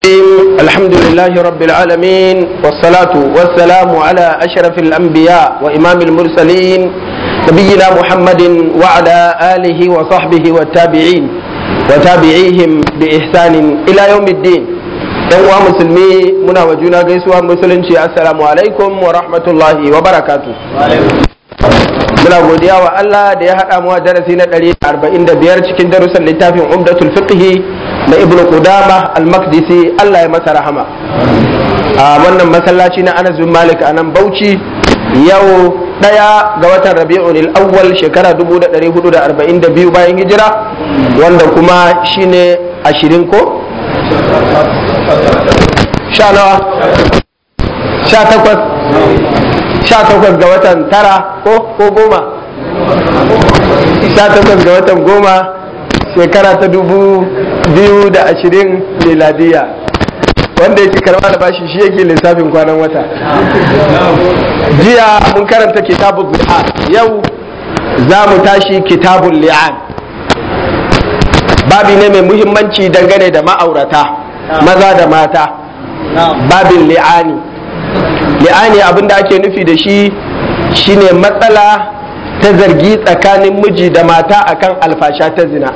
الحمد لله رب العالمين والصلاة والسلام على أشرف الأنبياء وإمام المرسلين نبينا محمد وعلى آله وصحبه والتابعين وتابعيهم بإحسان إلى يوم الدين yan uwa musulmi muna wa juna gaisuwa musulunci assalamu alaikum wa rahmatullahi wa barakatu muna godiya wa Allah da ya haɗa mu a darasi na 145 cikin darussan littafin umdatul fiqhi na ibnu qudama al-maqdisi Allah ya masa rahama a wannan masallaci na Anas bin Malik a nan Bauchi yau daya ga watan Rabi'ul awwal shekara 1442 bayan hijira wanda kuma shine 20 ko sha nawa sha takwas sha takwas ga watan tara ko ko goma sha takwas ga watan goma shekara ta dubu biyu da ashirin miladiya wanda ya ci karba da bashi shi yake lissafin kwanan wata jiya mun karanta kitabun li'an yau za mu tashi kitabun li'an babi ne mai muhimmanci dangane da ma'aurata maza da mata babin li'ani li'ani abinda ake nufi da shi shine matsala ta zargi tsakanin miji da mata akan alfasha ta zina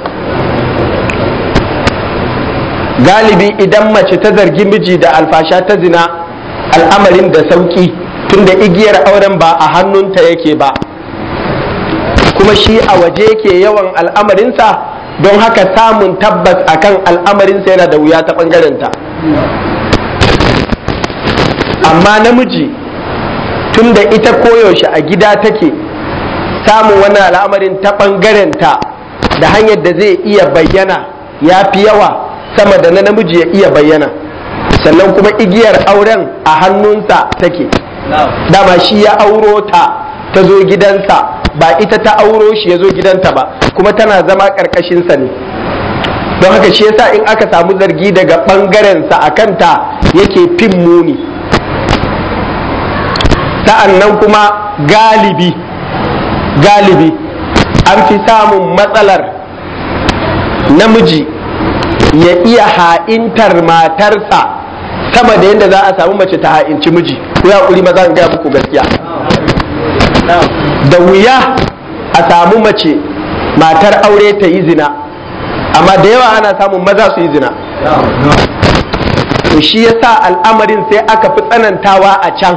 galibi idan mace ta zargi miji da alfasha ta zina al'amarin da sauki tunda igiyar auren ba a hannunta yake ba kuma shi a waje yake yawan al'amarinsa don haka samun tabbas akan al'amarinsa yana da wuya ta ɓangarenta amma namiji tunda ita koyaushe a gida take samun wannan al'amarin ta ɓangarenta da hanyar da zai iya bayyana ya fi yawa sama da na namiji ya iya bayyana sannan kuma igiyar auren a hannunsa take dama shi ya auro ta ta zo gidansa ba ita ta auro shi ya zo gidanta ba kuma tana zama ƙarƙashinsa ne don haka shi yasa in aka samu zargi daga ɓangarensa a kanta yake fin muni sa'an nan kuma galibi galibi an fi samun matsalar namiji ya iya ha'intar matarsa sama da yadda za a samu mace ta ha'inci miji ku ya kuri maza gaya muku gaskiya da wuya a samu mace matar aure ta yi zina amma da yawa ana samun maza su yi zina to shi yasa al'amarin sai aka fi tsanantawa a can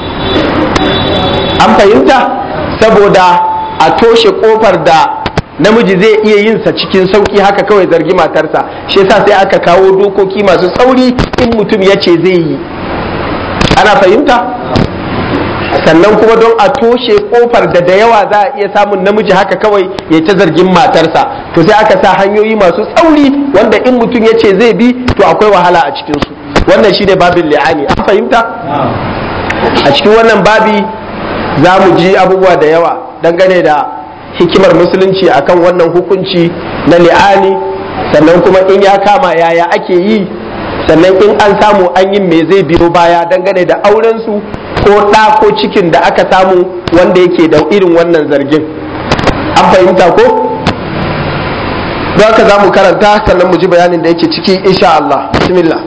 an fahimta saboda a toshe kofar da namiji zai iya yin sa cikin sauki haka kawai zargi matarsa shi yasa sai aka kawo dokoki masu tsauri in mutum ya ce zai yi ana fahimta sannan kuma don a toshe kofar da da yawa za a iya samun namiji haka kawai ya ta zargin matarsa to sai aka sa hanyoyi masu tsauri wanda in mutum ya ce zai bi to akwai wahala a cikinsu wannan shine babin li'ani an fahimta a cikin wannan babi za mu ji abubuwa da yawa dangane da hikimar musulunci akan wannan hukunci na li'ani sannan kuma in ya kama yaya ake yi sannan in an samu an yi me zai biyo baya dangane da aurensu ko ɗa ko cikin da aka samu wanda yake da irin wannan zargin an fahimta ko don haka za mu karanta sannan mu ji bayanin da yake ciki insha Allah bismillah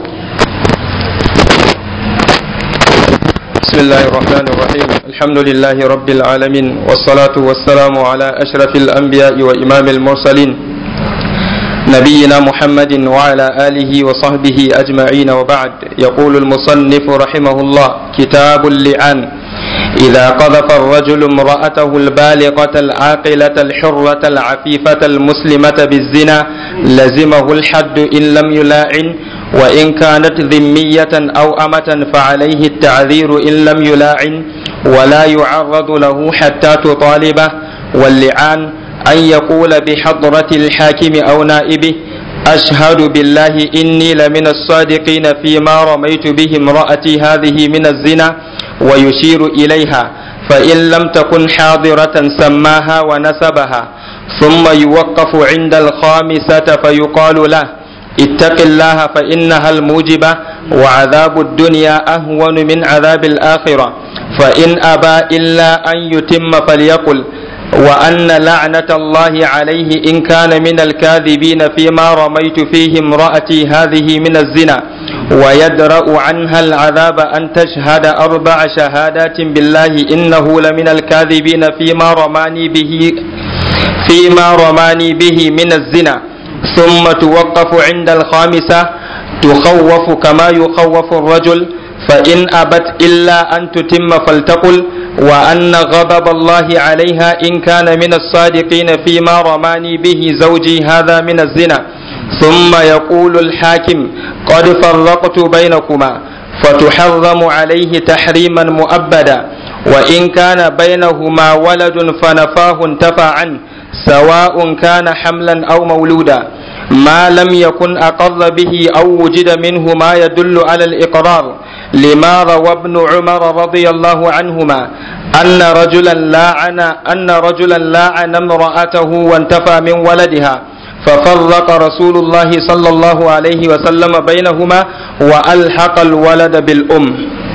بسم الله الرحمن الرحيم الحمد لله رب العالمين والصلاة والسلام على أشرف الأنبياء وإمام المرسلين نبينا محمد وعلى آله وصحبه أجمعين وبعد يقول المصنف رحمه الله كتاب اللعان إذا قذف الرجل امرأته البالغة العاقلة الحرة العفيفة المسلمة بالزنا لزمه الحد إن لم يلاعن وإن كانت ذمية أو أمة فعليه التعذير إن لم يلاعن ولا يعرض له حتى تطالبه واللعان أن يقول بحضرة الحاكم أو نائبه أشهد بالله إني لمن الصادقين فيما رميت به امرأتي هذه من الزنا ويشير إليها فإن لم تكن حاضرة سماها ونسبها ثم يوقف عند الخامسة فيقال له اتق الله فإنها الموجبة وعذاب الدنيا أهون من عذاب الآخرة فإن أبى إلا أن يتم فليقل وأن لعنة الله عليه إن كان من الكاذبين فيما رميت فيه امرأتي هذه من الزنا ويدرأ عنها العذاب أن تشهد أربع شهادات بالله إنه لمن الكاذبين فيما رماني به فيما رماني به من الزنا ثم توقف عند الخامسة تخوف كما يخوف الرجل فإن أبت إلا أن تتم فلتقل وأن غضب الله عليها إن كان من الصادقين فيما رماني به زوجي هذا من الزنا ثم يقول الحاكم قد فرقت بينكما فتحرم عليه تحريما مؤبدا وإن كان بينهما ولد فنفاه انتفى عنه سواء كان حملا أو مولودا ما لم يكن أقر به أو وجد منه ما يدل على الإقرار لما روى ابن عمر رضي الله عنهما أن رجلا لاعن أن رجلا لاعن امرأته وانتفى من ولدها ففرق رسول الله صلى الله عليه وسلم بينهما وألحق الولد بالأم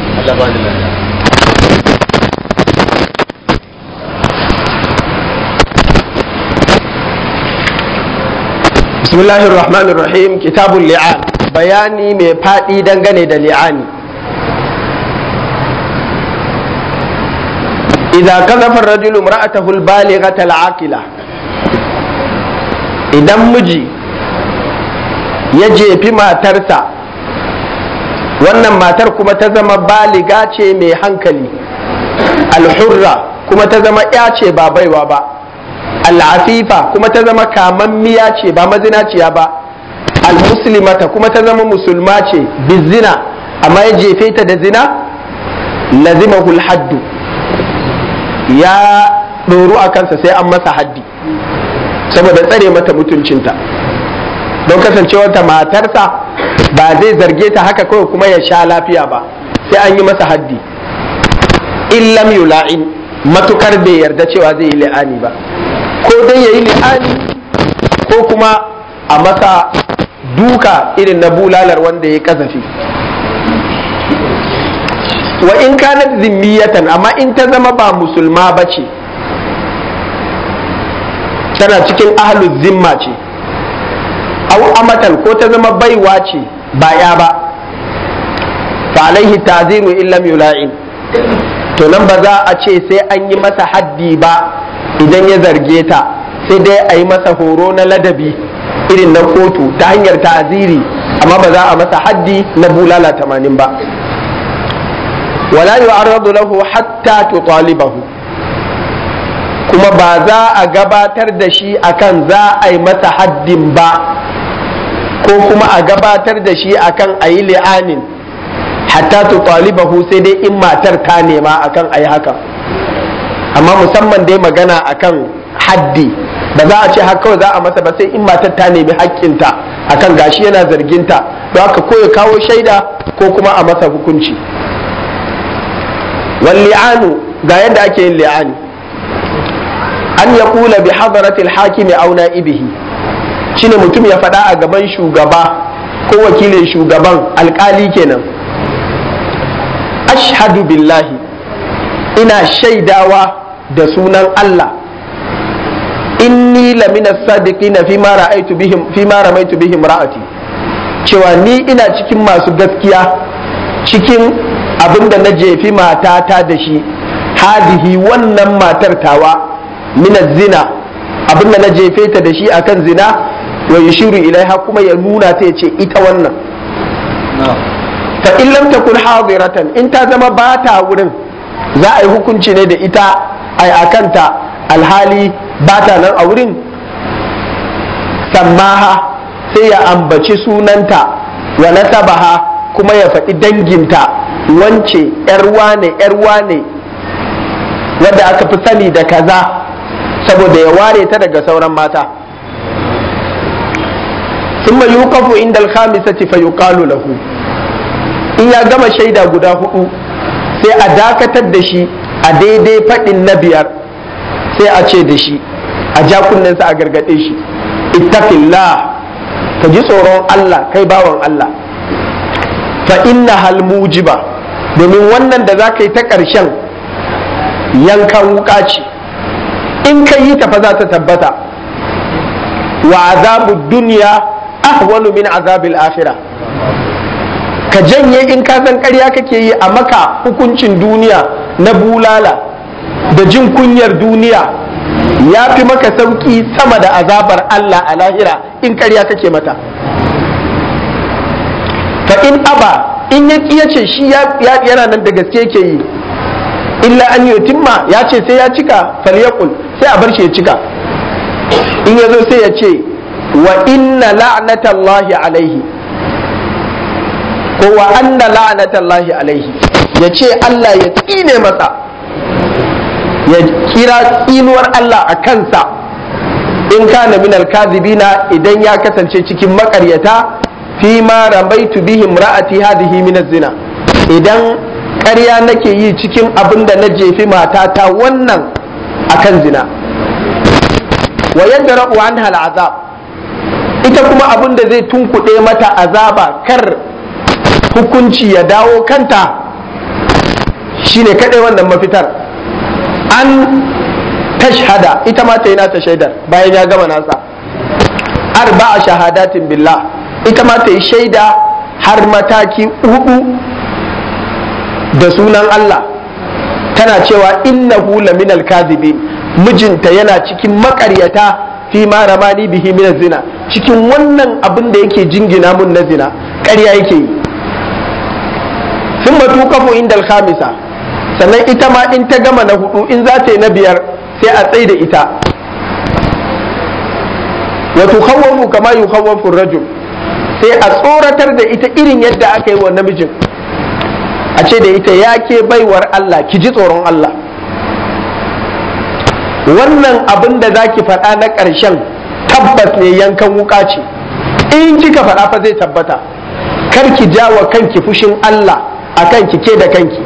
bismillahir rahmanir rahim kitabul li'an bayani mai faɗi dangane da li'ani idza kazafa ar-rajulu imra'atahu al-balighata al-aqila idan miji ya jefi matarsa wannan matar kuma ta zama baliga ce mai hankali alhurra kuma ta zama ya ce ba baiwa ba al'afifa kuma ta zama kamammiya ce ba mazinaciya ba al-muslimata kuma ta zama musulma ce bizina amma ya jefe ta da zina lazimahul haddu ya ɗoru a kansa sai an masa haddi saboda tsare mata mutuncinta don kasancewarta matarsa ba zai zarge ta haka kawai kuma ya sha lafiya ba sai an yi masa haddi illam yula'in matukar bai yarda cewa zai yi li'ani ba ko dai ya yi li'ani ko kuma a masa duka irin na bulalar wanda ya kazafi wa in kanat zimmiyatan amma in ta zama ba musulma ba ce tana cikin ahlul zimma ce au amatan ko ta zama baiwa ce ba ya ba fa alaihi taziru illam yula'in to nan ba za a ce sai an yi masa haddi ba idan ya zarge ta sai dai a yi masa horo na ladabi irin na kotu ta hanyar ta'aziri amma ba za a masa haddi na bulala tamanin ba wala yu'arradu lahu hatta tutalibahu kuma ba za a gabatar da shi akan za a yi masa haddin ba ko kuma a gabatar da shi akan a yi li'anin hatta tutalibahu sai dai in matar ta nema akan a yi haka amma musamman dai magana akan haddi ba za a ce haka kawai za a masa ba sai in matar ta nemi haƙƙinta akan gashi yana zarginta don haka ko ya kawo shaida ko kuma a masa hukunci wal li'anu ga yadda ake yin li'ani an ya kula bi hadaratil hakimi aw na'ibihi shine mutum ya faɗa a gaban shugaba ko wakilin shugaban alkali kenan ashhadu billahi ina shaidawa da sunan Allah inni lamina sadiqina fi ma ra'aytu bihim fi ma ramaitu bihim ra'ati cewa ni ina cikin masu gaskiya cikin abinda na jefi matata da shi hadihi wannan matar tawa mina zina abinda na jefe ta da shi akan zina wa yushiru ilaiha kuma ya nuna ta ce ita wannan fa in lam takun hadiratan in ta zama ba ta wurin za a yi hukunci ne da ita ai akanta alhali ba ta nan a wurin sammaha sai ya ambaci sunanta wa nasabaha kuma ya faɗi danginta wance yar wane yar wane wadda aka fi sani da kaza saboda ya ware ta daga sauran mata ثم يوقف عند الخامسة فيقال له in ya gama shaida guda hudu sai a dakatar da shi a daidai faɗin na biyar sai a ce da shi a ja kunnensa a gargaɗe shi ittaqillah ka ji tsoron Allah kai bawan Allah fa inna hal mujiba domin wannan da za ka yi ta ƙarshen yankan wuka ce in ka yi ta fa za ta tabbata wa azabu duniya ahwanu min azabil akhirah ka janye in ka san ƙarya kake yi a maka hukuncin duniya na bulala da jin kunyar duniya ya fi maka sauki sama da azabar Allah a lahira in ƙarya kake mata fa in aba in ya ya ce shi yana nan da gaske yake yi illa an yutimma ya ce sai ya cika falyaqul sai a bar shi ya cika in ya zo sai ya ce wa inna la'natallahi alaihi ko wa anna la'natallahi alaihi ya ce Allah ya tsine masa ya kira tsinuwar Allah a kansa in kana min alkazibina idan ya kasance cikin makaryata fi ma ramaitu bihim ra'ati hadhihi min zina idan ƙarya nake yi cikin abin da na jefi matata wannan akan zina wa yadra'u anha al'azab ita kuma abin da zai tunkuɗe mata azaba kar hukunci ya dawo kanta shine kaɗai wannan mafitar an tashhada ita ma ta yi nata shaidar bayan ya gama nasa arba'a shahadatin billah ita ma ta yi shaida har mataki hudu da sunan Allah tana cewa innahu laminal kadhibin mijinta yana cikin makaryata fi ma ramani bihi min zina cikin wannan abin da yake jingina mun na zina ƙarya yake yi sun matu kafo inda alhamisa sannan ita ma in ta gama na hudu in za ta yi na biyar sai a tsaye da ita wato khawwafu kama yukhawwafu rajul sai a tsoratar da ita irin yadda aka yi wa namijin a ce da ita ya ke baiwar Allah ki ji tsoron Allah wannan abin da za ki faɗa na ƙarshen tabbas ne yankan wuka ce in kika faɗa fa zai tabbata kar ki ja wa kanki fushin Allah a kanki ke da kanki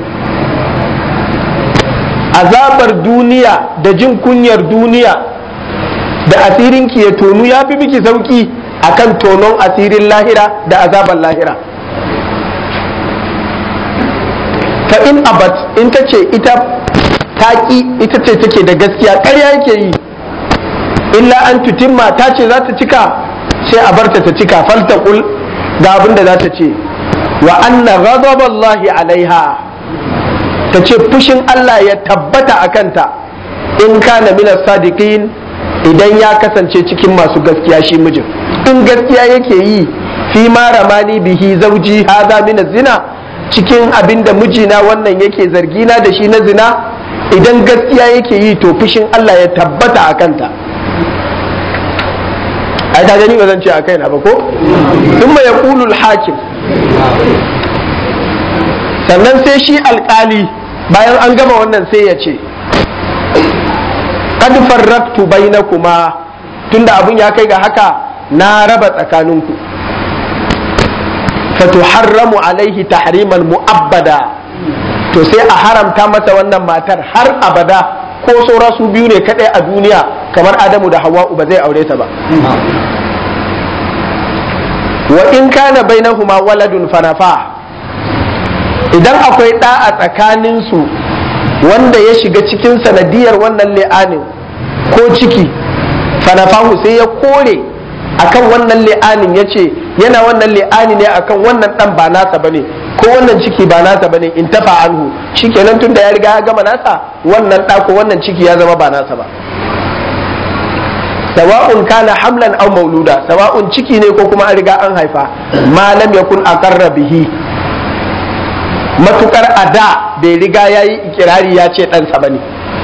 azabar duniya da jin kunyar duniya da asirinki ya tonu ya fi miki sauki akan tonon asirin lahira da azabar lahira fa in abat in ta ce ita taƙi ita ce take da gaskiya ƙarya yake yi illa an tutimma ta ce za ta cika sai a barta ta cika faltaqul ga abin da za ta ce wa anna ghadaballahi alaiha ta ce fushin Allah ya tabbata a kanta in kana minas sadiqin idan ya kasance cikin masu gaskiya shi mijin in gaskiya yake yi fi ma ramani bihi zauji haza min zina cikin abin da mijina wannan yake zargina da shi na zina idan gaskiya yake yi to fushin Allah ya tabbata a kanta ai ta gani ba zan ce a kaina ba ko thumma yaqulu al-hakim sannan sai shi alkali bayan an gama wannan sai ya ce kad farraktu bainakuma tunda abun ya kai ga haka na raba tsakaninku fatuharramu alaihi tahriman mu'abbada to sai a haramta masa wannan matar har abada ko saura su biyu ne kadai a duniya kamar adamu da hawa'u ba zai aure ta ba wa in kana bainahuma waladun fanafa idan akwai ɗa a tsakaninsu wanda ya shiga cikin sanadiyar wannan li'anin ko ciki fanafahu sai ya kore akan wannan li'anin ya ce yana wannan li'ani ne akan wannan ɗan ba nasa bane ko wannan ciki ba nasa bane in tafa anhu shikenan tunda ya riga ya gama nasa wannan ɗa ko wannan ciki ya zama ba nasa ba sawa'un kana hamlan aw mauluda sawa'un ciki ne ko kuma an riga an haifa ma lam yakun aqarra bihi matukar a da bai riga ya yi ikirari ya ce ɗansa ba ne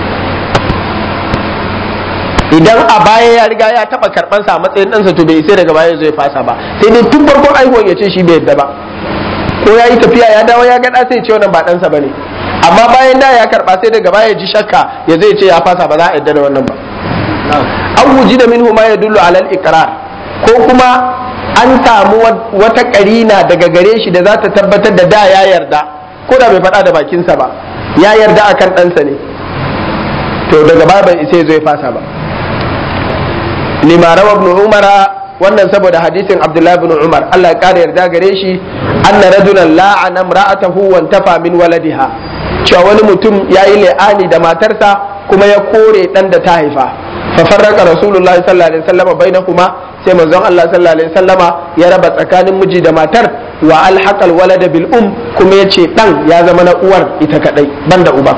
idan a baya ya riga ya taɓa karɓansa a matsayin ɗansa to bai sai daga baya zai fasa ba sai dai tun farkon aihuwan ya ce shi bai yadda ba ko ya yi tafiya ya dawo ya ga sai ce wannan ba ɗansa ba ne amma bayan da ya karɓa sai daga baya ji shakka ya zai ce ya fasa ba za a yadda da wannan ba an wuji da minhu ma ya dullu alal ikrar ko kuma an samu wata karina daga gare shi da za ta tabbatar da da ya yarda ko da bai faɗa da bakinsa ba ya yarda akan ɗansa ne to daga baya bai isa zai fasa ba limara ibn umara wannan saboda hadisin abdullahi ibn umar Allah ya kara yarda gare shi anna rajulan la'ana imra'atahu wa tafa min waladiha cewa wani mutum yayi la'ani da matarsa kuma ya kore dan da ta haifa fa farraqa rasulullahi sallallahu alaihi wasallam bainahuma sai manzon Allah sallallahu alaihi wasallama ya raba tsakanin miji da matar wa alhaqal walada bil um kuma yace dan ya zama na uwar ita kadai banda uba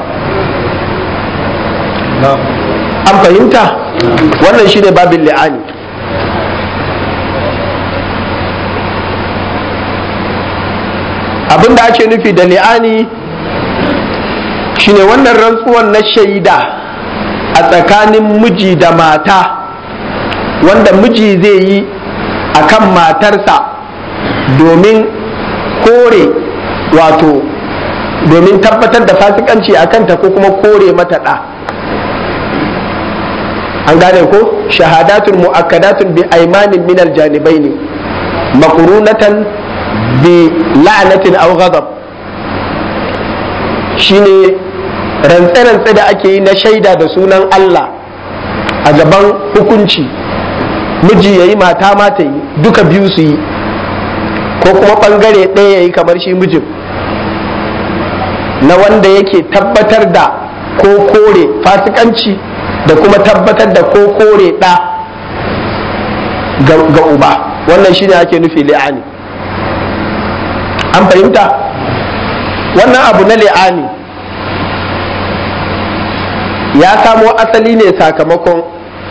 an fahimta wannan shine babin li'ani abin da ake nufi da li'ani shine wannan rantsuwan na shaida a tsakanin miji da mata wanda miji zai yi a kan matarsa domin kore wato domin tabbatar da fasikanci a kanta ko kuma kore mata ɗa an gane ko shahadatun mu'akkadatun bi aimanin minal janibai ne makurunatan bi la'anatin aw ghadab shine rantse-rantse da ake yi na shaida da sunan Allah a gaban hukunci miji ya yi mata mata yi duka biyu su yi ko kuma ɓangare ɗaya ya yi kamar shi mijin na wanda yake tabbatar da ko kore fasikanci da kuma tabbatar da ko kore ɗa ga uba wannan shine ake nufi li'ani an fahimta wannan abu na li'ani ya samo asali ne sakamakon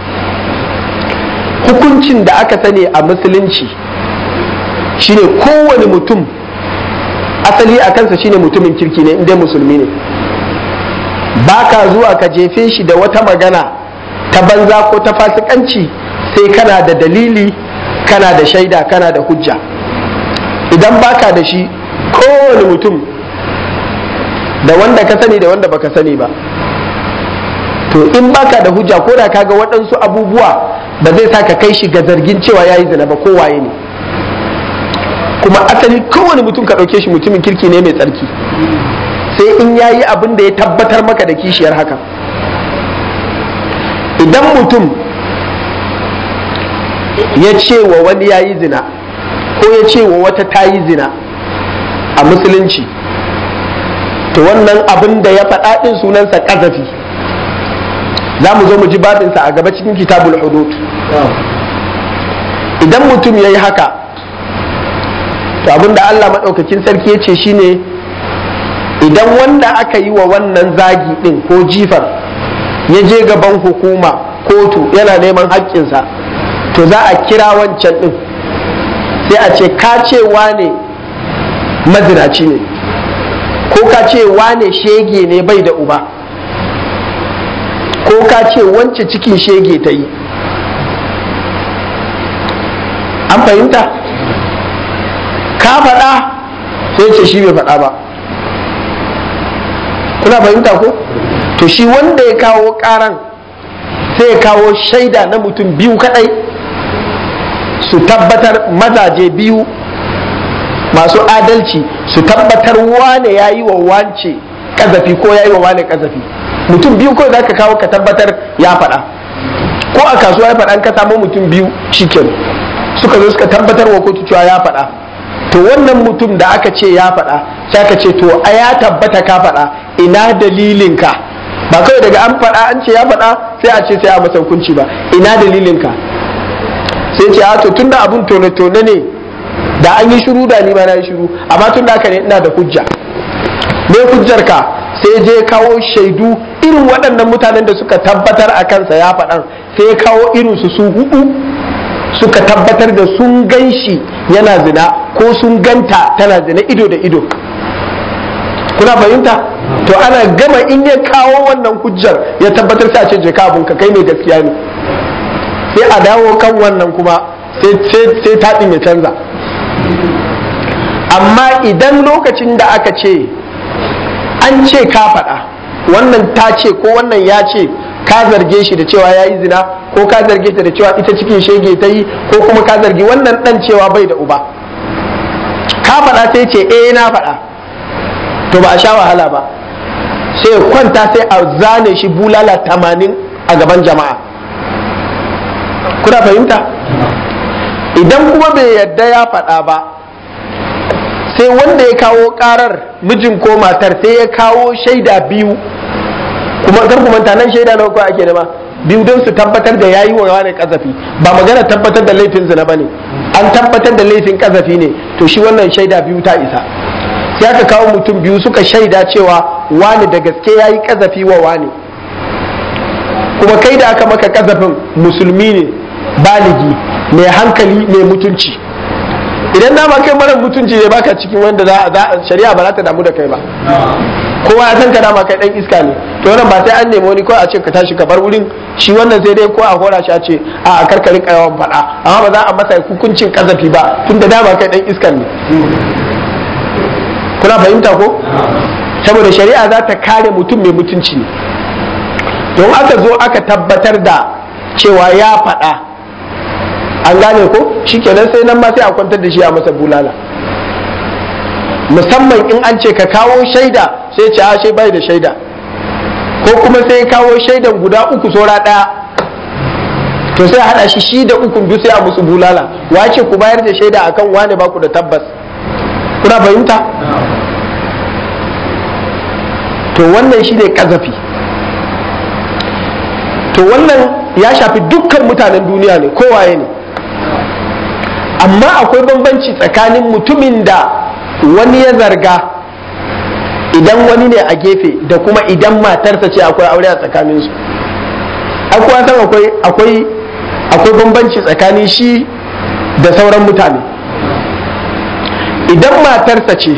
hukuncin da aka sani a musulunci shine kowane mutum asali a kansa shine mutumin kirki ne inda musulmi ne ba ka zuwa ka jefe shi da wata magana ta banza ko ta fasikanci sai kana da dalili kana da shaida kana da hujja idan baka da shi kowane mutum da wanda ka sani da wanda baka sani ba to in baka da hujja ko da kaga waɗansu abubuwa ba zai sa ka kai shi ga zargin cewa yayi zina ba ko waye ne kuma asali kowane mutum ka ɗauke shi mutumin kirki ne mai tsarki sai in yayi abin da ya tabbatar maka da kishiyar haka idan mutum ya ce wa wani yayi zina ko ya ce wa wata ta yi zina a musulunci to wannan abin da ya faɗa ɗin sunansa ƙazafi za mu zo mu ji babinsa a gaba cikin kitabul hudud idan mutum ya yi haka to abin da Allah maɗaukakin sarki ya ce shine idan wanda aka yi wa wannan zagi ɗin ko jifar ya je gaban hukuma kotu yana neman haƙƙinsa to za a kira wancan ɗin sai a ce ka ce wane mazinaci ne ko ka ce wane shege ne bai da uba ko ka ce wance cikin shege ta yi an fahimta ka faɗa sai ce shi bai faɗa ba kuna fahimta ko to shi wanda ya kawo ƙaran sai ya kawo shaida na mutum biyu kaɗai su tabbatar mazaje biyu masu adalci su tabbatar wane ya yi wa wance kazafi ko ya yi wa wane kazafi mutum biyu ko za ka kawo ka tabbatar ya faɗa ko a kasuwa ya faɗa ka samu mutum biyu shiken suka zo suka tabbatar wa kotu cewa ya faɗa to wannan mutum da aka ce ya faɗa sai aka ce to a ya tabbata ka faɗa ina dalilinka ba kawai daga an faɗa an ce ya faɗa sai a ce sai a masa hukunci ba ina dalilinka sai ce a to tunda abun tone-tone ne da an yi shiru da ni ma na yi shiru amma tun da haka ne ina da hujja me hujjar ka sai je kawo shaidu irin waɗannan mutanen da suka tabbatar a kansa ya faɗan sai ya kawo irin su su hudu suka tabbatar da sun gan shi yana zina ko sun ganta tana zina ido da ido kuna fahimta to ana gama in ya kawo wannan hujjar ya tabbatar sai a ce je ka abun ka kai ne gaskiya ne sai a dawo kan wannan kuma sai taɗin ya canza amma idan lokacin da aka ce an ce ka faɗa wannan ta ce ko wannan ya ce ka zarge shi da cewa ya yi zina ko ka zarge ta da cewa ita cikin shege ta yi ko kuma ka zargi wannan ɗan cewa bai da uba ka faɗa sai ce eh na faɗa to ba a sha wahala ba sai kwanta sai a zane shi bulala tamanin a gaban jama'a kuna fahimta idan kuma bai yadda ya faɗa ba sai wanda ya kawo ƙarar mijin ko matar sai ya kawo shaida biyu kuma kar ku manta nan shaida nawa ko ake nema biyu don su tabbatar da yayi wa wani kazafi ba magana tabbatar da laifin zina bane an tabbatar da laifin kazafi ne to shi wannan shaida biyu ta isa sai aka kawo mutum biyu suka shaida cewa wani da gaske yayi kazafi wa wani kuma kai da aka maka kazafin musulmi ne baligi mai hankali mai mutunci idan dama kai mara mutunci ne baka cikin wanda za a shari'a ba za ta damu da kai ba kowa ya san ka dama kai dan iska ne to wannan ba sai an nemi wani ko a ce ka tashi ka bar wurin shi wannan sai dai ko a hora shi a ce a karkarin yawan faɗa amma ba za a masa hukuncin kazafi ba tunda dama kai dan iskan ne kuna fahimta ko saboda shari'a za ta kare mutum mai mutunci ne don aka zo aka tabbatar da cewa ya faɗa an gane ko shikenan sai nan ma sai a kwantar da shi a masa bulala musamman in an ce ka kawo shaida sai ce a shai bai da shaida ko kuma sai kawo shaidan guda uku saura ɗaya to sai haɗa shi shi da ukun duk sai a musu bulala wace ku bayar da shaida akan wane baku da tabbas kuna fahimta to wannan shi ne kazafi to wannan ya shafi dukkan mutanen duniya ne kowaye ne amma akwai bambanci tsakanin mutumin da wani ya zarga idan wani ne a gefe da kuma idan matarsa ce akwai aure a tsakaninsu akwai san akwai akwai akwai bambanci tsakanin shi da sauran mutane idan matarsa ce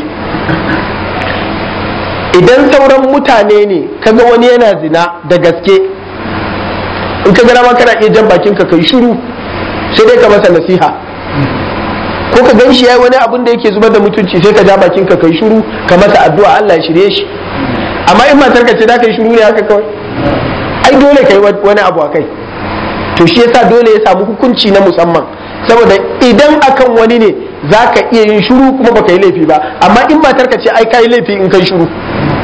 idan sauran mutane ne kaga wani yana zina da gaske in ka gana ma kana iya jan bakin ka kai shiru sai dai ka masa nasiha ko ka gan shi yayi wani abin da yake zubar da mutunci sai ka ja bakin ka kai shiru ka masa addu'a Allah ya shirye shi amma in matar ka ce da kai shiru ne haka kawai ai dole kai wani abu akai to shi yasa dole ya samu hukunci na musamman saboda idan akan wani ne za ka iya yin shiru kuma baka yi laifi ba amma in matar ka ce ai ka yi laifi in kai shiru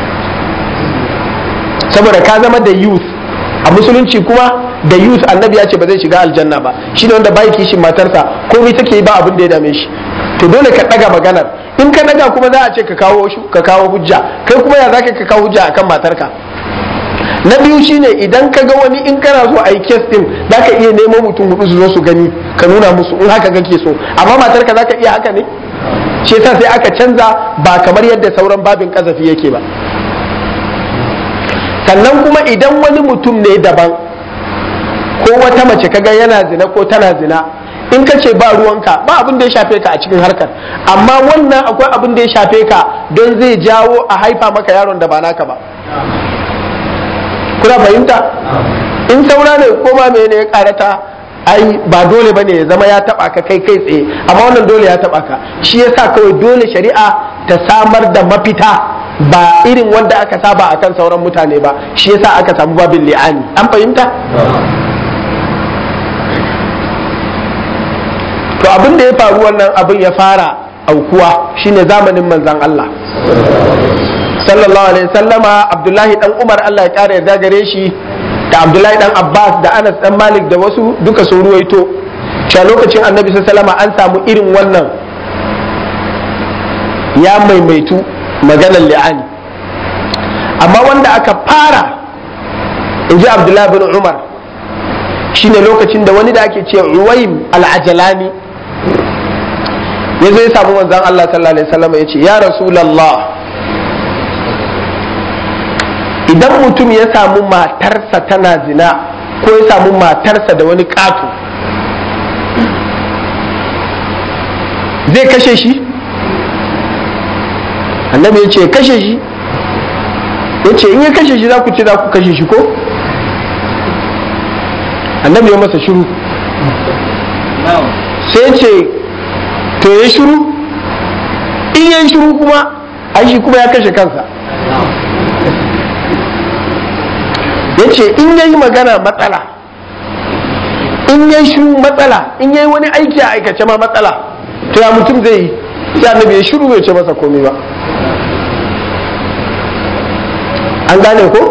saboda ka zama da youth a musulunci kuma da youth annabi ya ce ba zai shiga aljanna ba shi ne wanda bai kishin matarsa komai take yi ba abin da ya dame shi to dole ka daga maganar in ka daga kuma za a ce ka kawo ka kawo hujja kai kuma ya zaka ka kawo hujja akan matarka na biyu shine idan ka ga wani in kana so a yi kes din zaka iya nemo mutum hudu su zo su gani ka nuna musu in haka kake so amma matarka zaka iya haka ne shi yasa sai aka canza ba kamar yadda sauran babin kazafi yake ba sannan kuma idan wani mutum ne daban ko wata mace kaga yana zina ko tana zina in ka ce ba ruwanka ba abin da ya shafe ka a cikin harkar amma wannan akwai abin da ya shafe ka don zai jawo a haifa maka yaron da ba naka ba kuna fahimta in saura ne ko ma mene ya karata ai ba dole bane ya zama ya taba ka kai kai tsaye amma wannan dole ya taba ka shi yasa kawai dole shari'a ta samar da mafita ba irin wanda aka saba akan sauran mutane ba shi yasa aka samu babin li'ani an fahimta to abin da ya faru wannan abin ya fara aukuwa shine zamanin manzan Allah sallallahu alaihi sallama abdullahi dan umar Allah ya kara yarda gare shi da abdullahi dan abbas da anas dan malik da wasu duka sun ruwaito cewa lokacin annabi sallama an samu irin wannan ya maimaitu maganar li'ani amma wanda aka fara in ji abdullahi bin umar shine lokacin da wani da ake ce uwaim al-ajalani ya zo ya samu manzan Allah sallallahu alaihi wasallam ya ce ya rasulallah idan mutum ya samu matarsa tana zina ko ya samu matarsa da wani ƙato zai kashe shi annabi ya ce kashe shi ya ce in ya kashe shi za ku ce za ku kashe shi ko annabi ya masa shiru sai ya ce to ya shiru in ya shiru kuma ai shi kuma ya kashe kansa ya ce in ya yi magana matsala in ya shiru matsala in ya yi wani aiki a aikace ma matsala to ya mutum zai yi sai annabi ya shiru bai ce masa komai ba an gane ko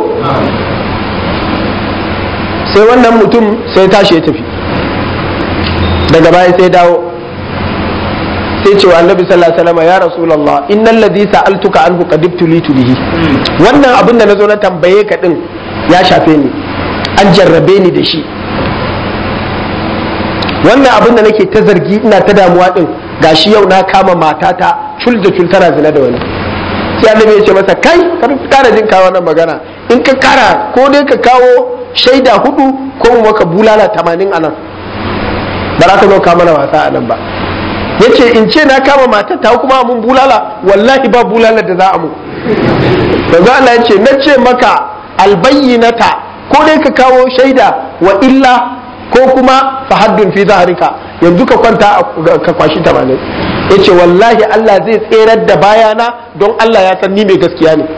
sai wannan mutum sai tashi ya tafi daga baya sai dawo sai ce wa annabi sallallahu alaihi wasallam ya rasulullah innal ladhi sa'altuka anhu qad ibtulitu bihi wannan abin da nazo na tambaye ka din ya shafe ni an jarrabe ni da shi wannan abin da nake ta zargi ina ta damuwa din gashi yau na kama matata cul da cul tana zina da wani sai annabi ya ce masa kai kar kara jin kawo wannan magana in ka kara ko dai ka kawo shaida hudu ko mu maka bulala tamanin anan ba za ka zo ka mana wasa anan ba yace in ce na kama matar ta kuma mun bulala wallahi ba bulala da za a mu yanzu Allah ya ce na ce maka albayyinata ko dai ka kawo shaida wa illa ko kuma fahaddun fi zaharika yanzu ka kwanta ka kwashi tamanin ya ce wallahi Allah zai tserar da bayana don Allah ya san ni mai gaskiya ne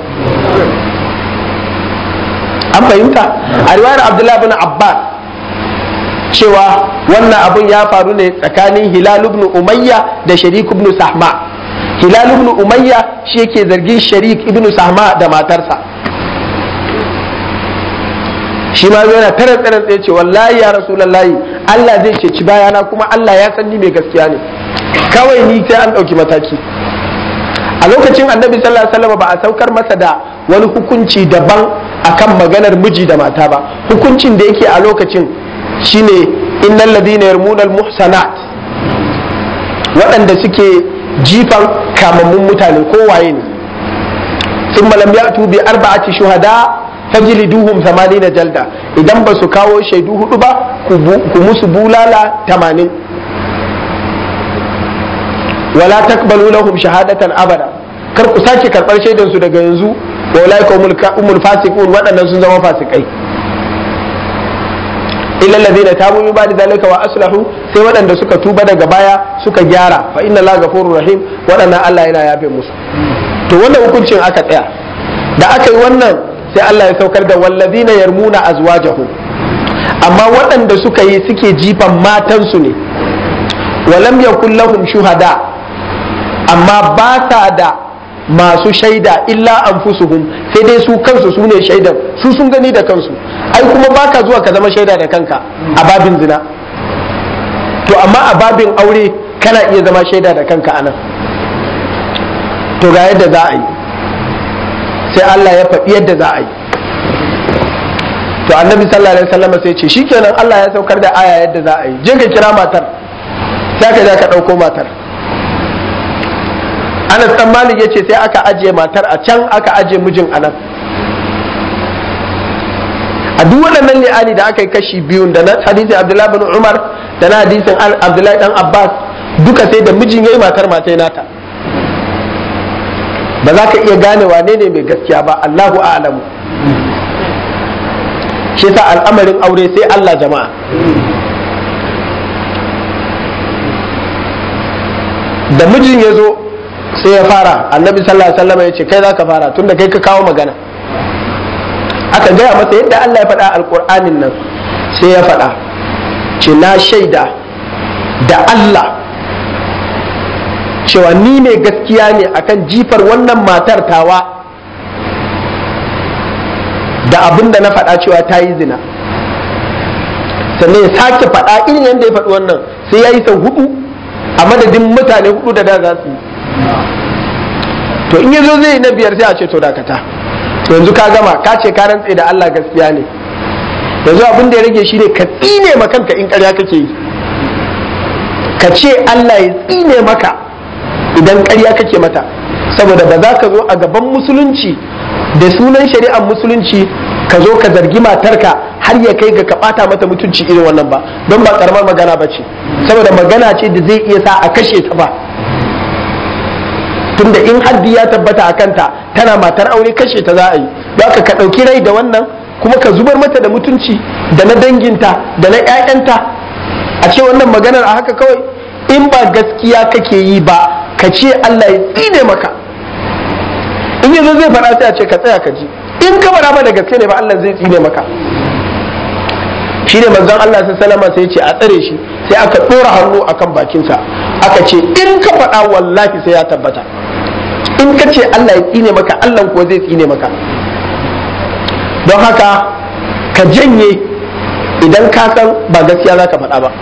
an fahimta a riwayar Abdullahi bin Abbas cewa wannan abun ya faru ne tsakanin Hilal ibn Umayya da Sharik ibn Sahma Hilal ibn Umayya shi yake zargin Sharik ibn Sahma da matarsa shi ma yana tare tsarin tsaye ce wallahi ya rasulullahi Allah zai ceci bayana kuma Allah ya san ni mai gaskiya ne kawai ni sai an ɗauki mataki a lokacin annabi sallallahu alaihi wasallam ba a saukar masa da wani hukunci daban akan maganar miji da mata ba hukuncin da yake a lokacin shine innal ladina yarmuna al muhsanat waɗanda suke jifan kamammun mutane ko waye ne sun lam ya'tu bi arba'ati shuhada fajliduhum 80 jalda idan ba su kawo shaidu hudu ba ku musu bulala 80 wala takbalu lahum shahadatan abada kar ku sake karbar shaidan su daga yanzu wa ulaika umul fasiqun waɗannan sun zama fasikai illa alladhina tabu min ba'di zalika wa aslahu sai waɗanda suka tuba daga baya suka gyara fa inna allaha ghafurur rahim waɗannan Allah yana yafe musu to wannan hukuncin aka tsaya da aka yi wannan sai Allah ya saukar da wallazina yarmuna azwajahum amma waɗanda suka yi suke jifan matansu ne walam yakul lahum shuhada amma ba sa da masu shaida illa anfusuhum sai dai su kansu su ne shaidan su sun gani da kansu ai kuma baka zuwa ka zama shaida da kanka a babin zina to amma a babin aure kana iya zama shaida da kanka anan to ga yadda za a yi sai Allah ya faɗi yadda za a yi to annabi sallallahu alaihi wasallam sai ce shikenan Allah ya saukar da aya yadda za a yi je ka kira matar sai ka je ka ɗauko matar Anas dan Malik yace sai aka ajiye matar a can aka ajiye mijin anan a duk waɗannan li'ani da aka yi kashi biyun da na hadisi Abdullahi bin Umar da na hadisin Abdullahi dan Abbas duka sai da mijin yayi matar matai nata ba za ka iya gane wane ne mai gaskiya ba Allahu a'lamu shi yasa al'amarin aure sai Allah jama'a da mijin ya zo sai ya fara annabi sallallahu alaihi wasallam ya ce kai za ka fara tunda kai ka kawo magana aka gaya masa yadda Allah ya faɗa alƙur'anin nan sai ya faɗa ce na shaida da Allah cewa ni mai gaskiya ne akan jifar wannan matar tawa da abin da na faɗa cewa ta yi zina sannan ya sake faɗa irin yadda ya faɗi wannan sai ya yi sau hudu a madadin mutane hudu da da za su yi to in yazo zai yi na biyar sai a ce to dakata to yanzu ka gama ka ce ka rantse da Allah gaskiya ne yanzu abin da ya rage shi ne ka tsine ma kanka in ƙarya kake yi ka ce Allah ya tsine maka idan ƙarya kake mata saboda ba za ka zo a gaban musulunci da sunan shari'ar musulunci ka zo ka zargi matarka har ya kai ga ka ɓata mata mutunci irin wannan ba don ba karamar magana ba ce saboda magana ce da zai iya sa a kashe ta ba tunda in haddi ya tabbata a kanta tana matar aure kashe ta za a yi don ka ɗauki rai da wannan kuma ka zubar mata da mutunci da na danginta da na 'ya'yanta a ce wannan maganar a haka kawai in ba gaskiya kake yi ba ka ce Allah ya tsine maka in yanzu zai faɗa sai a ce ka tsaya ka ji in ka faɗa ba da gaske ne ba Allah zai tsine maka shi ne manzon Allah sai salama sai ce a tsare shi sai aka ɗora hannu akan bakinsa aka ce in ka faɗa wallahi sai ya tabbata in ka ce Allah ya tsine maka Allah kuwa zai tsine maka don haka ka janye idan ka san ba gaskiya za ka faɗa ba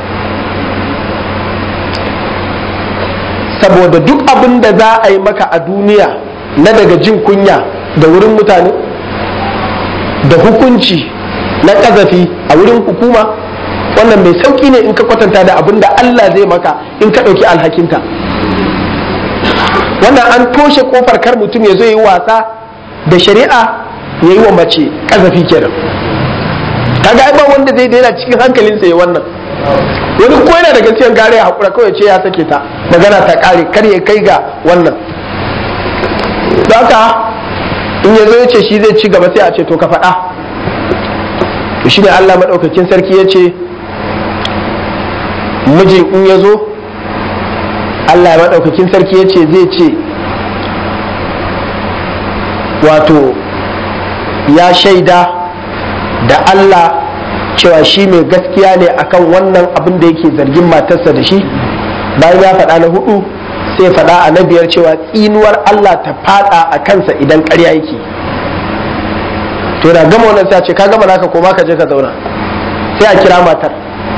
saboda duk abin da za a yi maka a duniya na daga jin kunya da wurin mutane da hukunci na ƙazafi a wurin hukuma wannan mai sauƙi ne in ka kwatanta da abin da Allah zai maka in ka ɗauki alhakinta wannan an toshe kofar kar mutum ya zo yi wasa da shari'a ya yi wa mace ƙazafi kenan kaga ai ba wanda zai daina cikin hankalinsa ya wannan wani ko yana da gaskiyar gare ya haƙura kawai ce ya sake ta magana ta ƙare kar ya kai ga wannan haka in ya zo ya ce shi zai ci gaba sai a ce to ka faɗa to shi ne Allah maɗaukakin sarki ya ce mijin in ya zo Allah maɗaukakin sarki ya ce zai ce wato ya shaida da Allah cewa shi mai gaskiya ne akan wannan abin da yake zargin matarsa da shi bayan ya faɗa na hudu sai faɗa a na biyar cewa tsinuwar Allah ta faɗa a kansa idan ƙarya yake to da gama wannan sai a ce ka gama naka koma ka je ka zauna sai a kira matar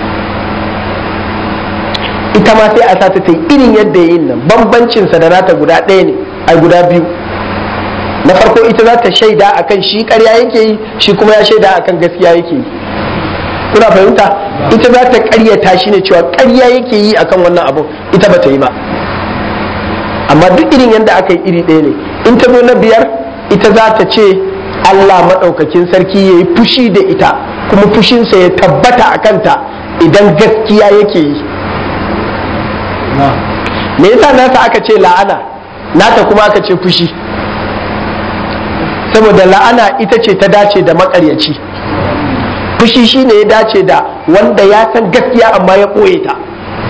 ita ma sai a sa ta yi irin yadda yin nan bambancinsa da nata guda ɗaya ne ai guda biyu na farko ita za ta shaida akan shi ƙarya yake yi shi kuma ya shaida akan gaskiya yake yi kuna fahimta ita za ta ƙaryata shi ne cewa ƙarya yake yi akan wannan abun ita ba ta yi ba amma duk irin yadda aka yi iri ɗaya ne in ta zo na biyar ita za ta ce Allah maɗaukakin sarki ya yi fushi da ita kuma fushinsa ya tabbata a kanta idan gaskiya yake yi me yasa nasa aka ce la'ana nata kuma aka ce fushi saboda la'ana ita ce ta dace da makaryaci fushi shine ya dace da wanda ya san gaskiya amma ya ɓoye ta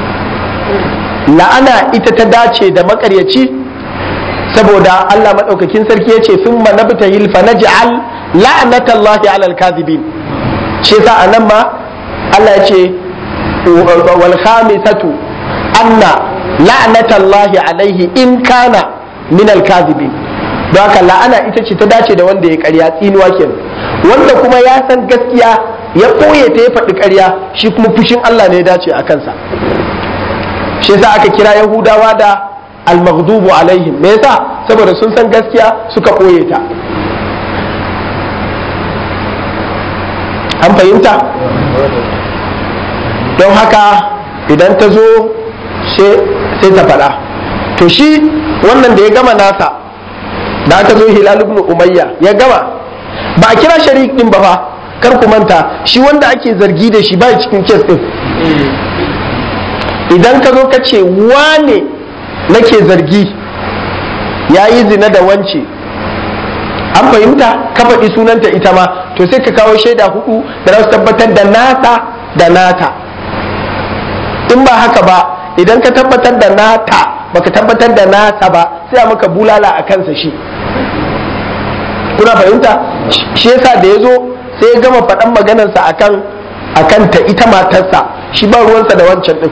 la'ana ita ta dace da makaryaci saboda Allah maɗaukakin sarki ya ce sun manabta hilfa na ji'al la'anatallahi alal kadhibin shi yasa a nan ma Allah ya ce wal khamisatu anna la'anatallahi alaihi in kana min al kadhibin don haka la'ana ita ce ta dace da wanda ya karya tsinuwa kenan wanda kuma ya san gaskiya ya ɓoye ta ya faɗi karya shi kuma fushin Allah ne ya dace a kansa shi yasa aka kira yahudawa da almaghdubu alaihim me yasa saboda sun san gaskiya suka ɓoye ta an fahimta don haka idan ta zo sai ta faɗa to shi wannan da ya gama nasa da aka zo hilal ibn umayya ya gama ba a kira sharik din ba fa kar ku manta shi wanda ake zargi da shi ba cikin kes din idan ka zo ka ce wane nake zargi ya yi zina da wance an fahimta ka faɗi sunanta ita ma to sai ka kawo shaida hudu da za su tabbatar da nata da nata in ba haka ba idan ka tabbatar da nata baka tabbatar da nata ba sai a maka bulala a kansa shi kuna fahimta shi yasa da ya zo sai ya gama faɗan maganarsa akan akan ta ita matarsa shi ba ruwansa da wancan ɗin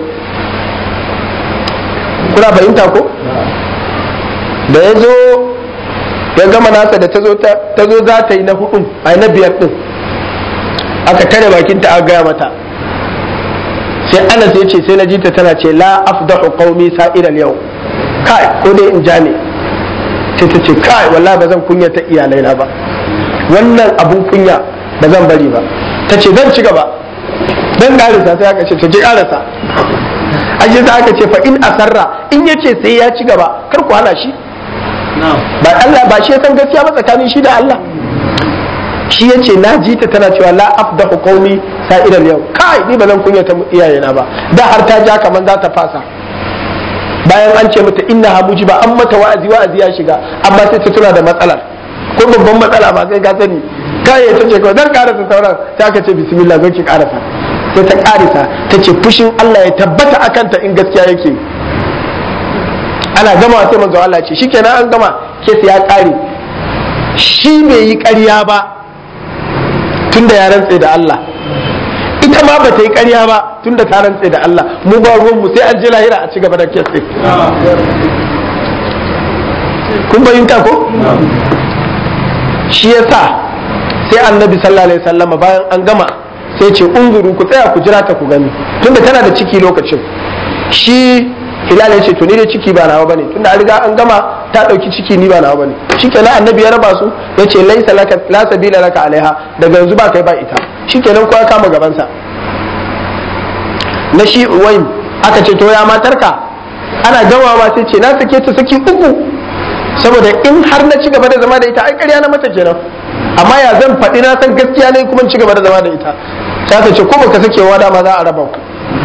kuna fahimta ko da ya zo ya gama nasa da ta zo za ta yi na hudun a na biyar ɗin aka tare bakinta a gaya mata sai anas ya ce sai na jita tana ce la afdahu qaumi sa'iral yau kai ko dai in ja ne sai ta ce kai wallahi ba zan kunya ta iyalai na ba wannan abun kunya ba zan bari ba ta ce zan ci gaba dan karisa sai aka ce ta ji karasa ashe sai aka ce fa in asarra in yace sai ya ci gaba kar ku hana shi ba Allah ba shi ya san gaskiya ba tsakanin shi da Allah shi ya ce na ji ta tana cewa la afdahu qaumi sa'iral yau kai ni ba zan kunya ta iyayena ba da har ta ja kaman za ta fasa bayan an ce mata inna ha mujiba an mata wa'azi wa'azi ya shiga amma sai ta tuna da matsalar ko babban matsala ba sai ka sani kai ya tace kawai dan karasa sauran sai aka ce bismillah zo ki karasa sai ta karisa ta ce fushin Allah ya tabbata akan ta in gaskiya yake ana gama sai manzo Allah ce shikenan an gama kes ya kare shi bai yi ƙarya ba tunda ya rantse da Allah ita ma ba ta yi ƙarya ba tunda ta rantse da Allah mu ba ruwan mu sai an ji lahira a ci gaba da kes din kun fahimta ko shi yasa sai annabi sallallahu alaihi wasallama bayan an gama sai ce unzuru ku tsaya ku jira ta ku gani tunda tana da ciki lokacin shi hilal ya ce to ni da ciki ba nawa bane tunda an riga an gama ta ɗauki ciki ni ba na bane shikenan annabi ya raba su yace laisa laka la sabila laka alaiha daga yanzu ba kai ba ita shikenan kowa kama gabansa na shi uwaim aka ce to ya matarka ana gamawa sai ce na sake ta saki uku saboda in har na ci gaba da zama da ita ai ƙarya na mata kenan amma ya zan faɗi na san gaskiya ne kuma ci gaba da zama da ita ta ce ko baka sake wa dama za a raba ku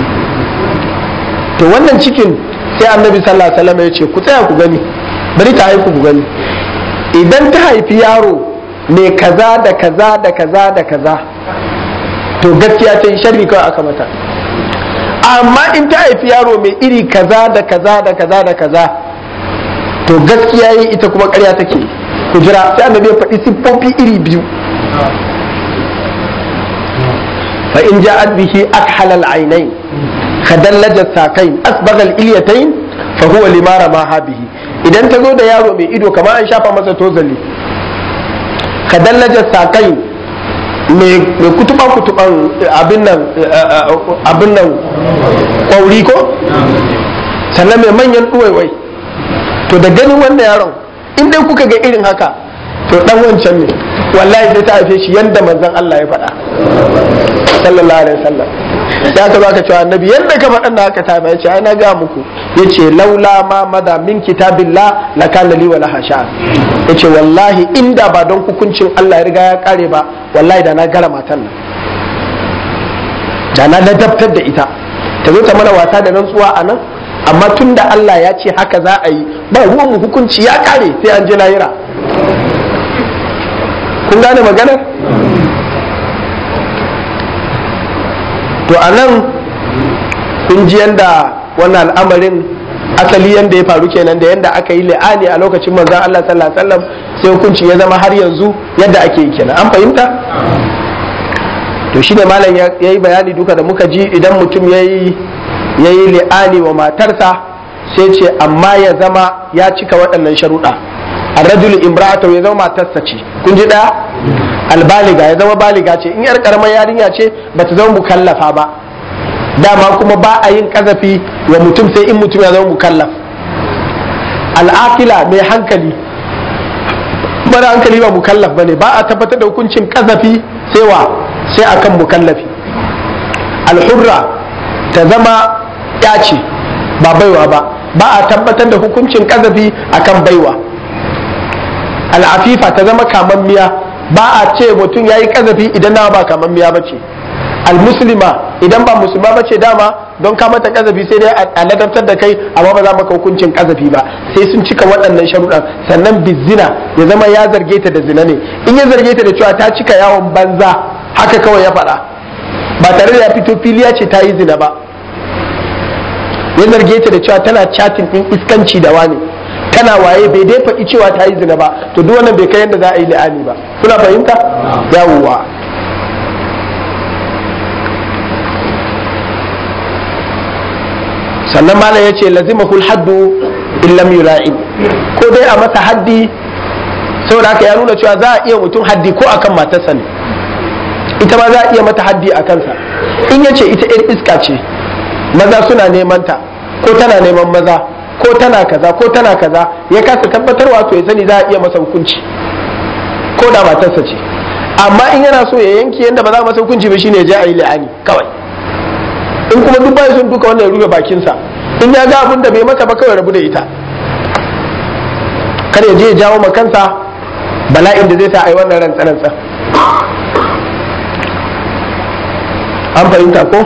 to wannan cikin sai annabi sallallahu alaihi wasallam ya ce ku tsaya ku gani bari ta haifu ku gani idan ta haifi yaro mai kaza da kaza da kaza da kaza to gaskiya ta yi sharri kawai aka mata amma in ta haifi yaro mai iri kaza da kaza da kaza da kaza to gaskiya yi ita kuma karya take ku jira sai annabi ya faɗi siffofi iri biyu fa in ja'at bihi akhal al-aynayn khadallaj as-saqayn asbagha al-ilyatayn fa huwa limara ma habihi idan ta zo da yaro mai ido kamar an shafa masa tozali khadallaj as-saqayn mai kutuban kutuban abin nan abin nan kwauri ko sannan mai manyan ɗuwaiwai to da ganin wannan yaron in dai kuka ga irin haka to dan wancan ne wallahi sai ta haife shi yanda manzon Allah ya faɗa sallallahu alaihi wasallam ya ka baka cewa annabi yanda ka faɗan da haka ta ya ce ai na ga muku yace laula ma mada min kitabillah la kana li wala hasha yace wallahi inda ba don hukuncin Allah ya riga ya kare ba wallahi da na gara matan nan da na ladabtar da ita ta zo ta mana wasa da rantsuwa a nan amma tun da Allah ya ce haka za a yi ba ruwan mu hukunci ya kare sai an je lahira kun gane maganar to a nan kun ji yanda wannan al'amarin asali yanda ya faru kenan da yanda aka yi la'ani a lokacin manzon Allah sallallahu alaihi wasallam sai hukunci ya zama har yanzu yadda ake yi kenan an fahimta to shi ne malam ya yi bayani duka da muka ji idan mutum ya yi li'ani wa matarsa sai ce amma ya zama ya cika waɗannan sharuɗa arrajulu imra'atu ya zama matarsa ce kun ji ɗaya albaliga ya zama baliga ce in yar karamar yarinya ce ba ta zama mukallafa ba dama kuma ba a yin kazafi wa mutum sai in mutum ya zama mukallaf al'aqila mai hankali mara hankali ba mukallaf bane ba a tabbatar da hukuncin kazafi sai wa sai akan mukallafi alhurra ta zama ya ce ba baiwa ba ba a tabbatar da hukuncin kazafi akan baiwa al'afifa ta zama kamammiya ba a ce mutum ya yi kazafi idan na ba kamammiya ba ce almuslima idan ba musulma ba ce dama don ka mata kazafi sai dai a ladabtar da kai amma ba za maka hukuncin kazafi ba sai sun cika waɗannan sharuɗan sannan bizina ya zama ya zarge ta da zina ne in ya zarge ta da cewa ta cika yawon banza haka kawai ya faɗa ba tare da ya fito filiya ce ta yi zina ba ya zarge ta da cewa tana chatin ɗin iskanci da wani tana waye bai dai faɗi cewa ta yi zina ba to duk wannan bai kai yadda za a yi la'ani ba kuna fahimta yawwa sannan malam ya ce lazimahul haddu illam yula'in ko dai a masa haddi saboda haka ya nuna cewa za a iya mutum haddi ko akan matarsa ne ita ma za a iya mata haddi a kansa in ya ce ita 'yar iska ce maza suna neman ta ko tana neman maza ko tana kaza ko tana kaza ya kasa tabbatarwa to ya sani za a iya masa hukunci ko da matarsa ce amma in yana so ya yanke yadda ba za a masa hukunci ba shine ya je a yi la'ani kawai in kuma duk bai sun duka wannan ya rufe bakinsa in ya ga abin da bai mata ba kawai rabu da ita kar ya je ya jawo ma kansa bala'in da zai sa a yi wannan rantsa-rantsa an fahimta ko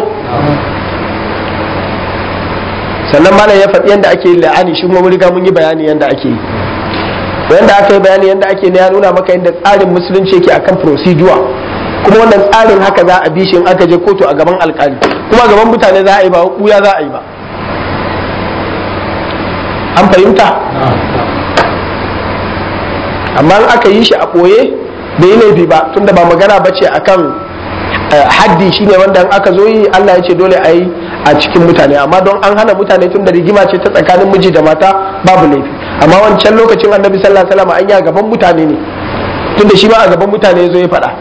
sannan malam ya faɗi yadda ake yin la'ani shi kuma mun riga mun yi bayani yadda ake yi yadda aka yi bayani yadda ake ne ya nuna maka yadda tsarin musulunci yake akan procedure kuma wannan tsarin haka za a bi shi in aka je kotu a gaban alkali kuma a gaban mutane za a yi ba kuya za a yi ba an fahimta amma in aka yi shi a ɓoye bai yi laifi ba tunda ba magana ba ce akan haddi shine wanda in aka zo yi Allah ya ce dole a yi a cikin mutane amma don an hana mutane tun da rigima ce ta tsakanin miji da mata babu laifi amma wancan lokacin annabi sallallahu alaihi wasallam an yi a gaban mutane ne tunda shi ma a gaban mutane ya zo ya faɗa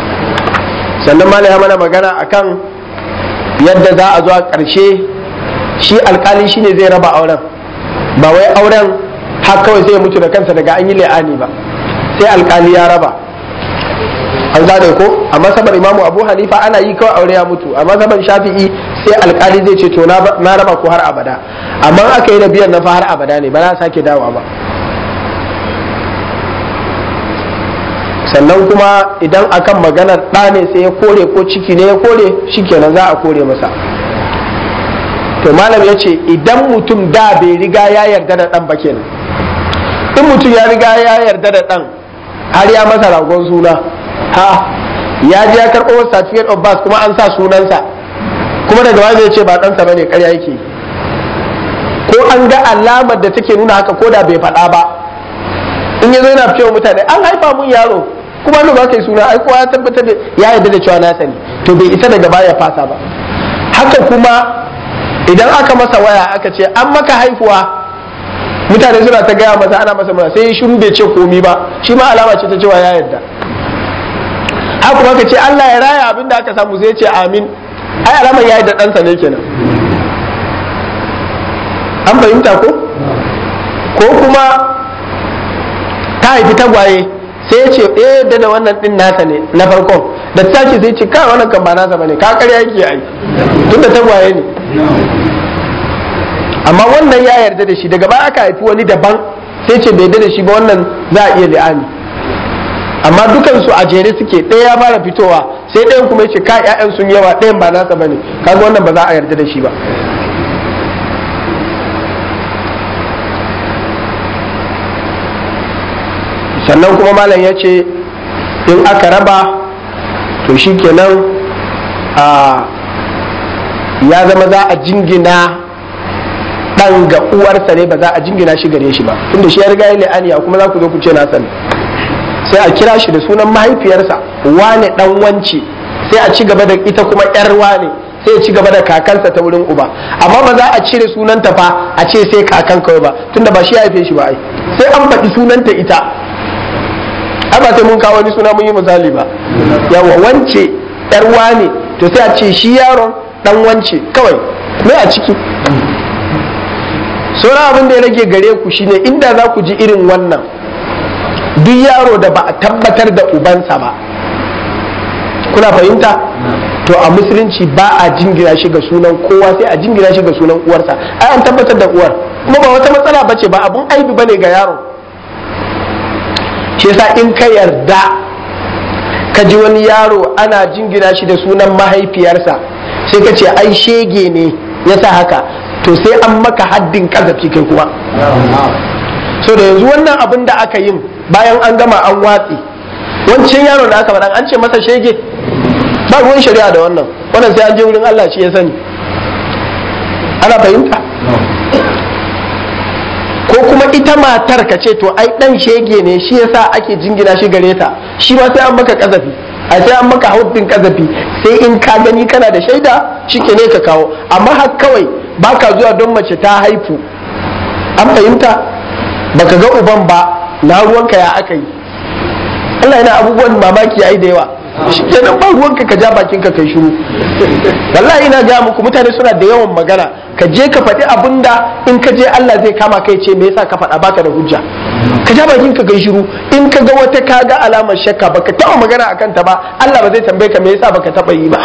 sannan mala ya mana magana akan yadda za a zo a ƙarshe shi alkali shine zai raba auren ba wai auren har kawai sai ya mutu da kansa daga an yi la'ani ba sai alkali ya raba an gane ko a masabar imamu abu hanifa ana yi kawai aure ya mutu a masabar shafi'i sai alkali zai ce to na raba ko har abada amma aka yi da biyan na fa har abada ne ba za sake dawowa ba sannan kuma idan akan maganar ɗa ne sai ya kore ko ciki ne ya kore shikenan za a kore masa to malam ya ce idan mutum da bai riga ya yarda da ɗan ba kenan in mutum ya riga ya yarda da ɗan har ya masa ragon suna ha ya je ya karɓo certificate of birth kuma an sa sunansa kuma daga baya zai ce ba ɗansa bane ƙarya yake ko an ga alamar da take nuna haka ko da bai faɗa ba in ya zo yana cewa mutane an haifa mun yaro kuma ba ka yi suna ai kowa ya tabbatar da ya yarda da cewa na sani to bai isa daga baya fasa ba haka kuma idan aka masa waya aka ce an maka haifuwa mutane suna ta gaya masa ana masa mana sai ya shiru bai ce komi ba shi ma alama ce ta cewa ya yarda haka kuma ka ce Allah ya raya abin da aka samu zai ce amin ai alamar ya yarda ɗansa ne kenan an fahimta ko ko kuma ta haifi tagwaye sai ya ce eh da da wannan din nasa ne na farkon da ta ce sai ce kai wannan kan ba nasa bane ka karya yake ai tun da tagwaye ne amma wannan ya yarda da shi daga baya aka haifi wani daban sai ce bai yarda da shi ba wannan za a iya li'ani amma dukansu a jere suke ɗaya ya fara fitowa sai ɗayan kuma ya ce ka ƴaƴan sun yawa ɗayan ba nasa bane kaga wannan ba za a yarda da shi ba sannan kuma malam ya ce in aka raba to shi kenan ya zama za a jingina ɗan ga uwarsa ne ba za a jingina shi gare shi ba tunda shi ya riga ya la'aniya kuma za ku zo ku ce na sani sai a kira shi da sunan mahaifiyarsa wane ɗan wance sai a ci gaba da ita kuma ƴar wane sai ya ci gaba da kakansa ta wurin uba amma ba za a cire sunanta fa a ce sai kakan kawai ba tunda ba shi ya haife shi ba ai sai an faɗi sunanta ita ai ba sai mun kawo wani suna mun yi misali ba yawa wance yar wane to sai a ce shi yaron dan wance kawai me a ciki sauran abin da ya rage gare ku shine inda za ku ji irin wannan duk yaro da ba a tabbatar da ubansa ba kuna fahimta to a musulunci ba a jingina shi ga sunan kowa sai a jingina shi ga sunan uwarsa ai an tabbatar da uwar kuma ba wata matsala bace ba abun aibi bane ga yaron shi yasa in ka yarda ka ji wani yaro ana jingina shi da sunan mahaifiyarsa sai ka ce ai shege ne yasa haka to sai an maka haddin kazafi kai kuma so da yanzu wannan abin da aka yin bayan an gama an watsi wancan yaro da aka faɗa an ce masa shege ba ruwan shari'a da wannan wannan sai an je wurin Allah shi ya sani ana fahimta ko kuma ita matar ka ce to ai dan shege ne shi yasa ake jingina shi gare ta shi ma sai an maka kazafi a sai an maka hauddin kazafi sai in ka gani kana da shaida shike ne ka kawo amma har kawai baka zuwa don mace ta haifu an fahimta baka ga uban ba na ruwanka ya aka yi Allah yana abubuwan mamaki yayi da yawa shi kenan ba ruwanka ka ja bakin ka kai shiru wallahi ina ga muku mutane suna da yawan magana ka je ka faɗi abin da in ka je Allah zai kama kai ce me yasa ka faɗa baka da hujja ka ja bakin ka kai shiru in ka ga wata ka ga alamar shakka baka taɓa magana akan ta ba Allah ba zai tambaye ka me yasa baka taɓa yi ba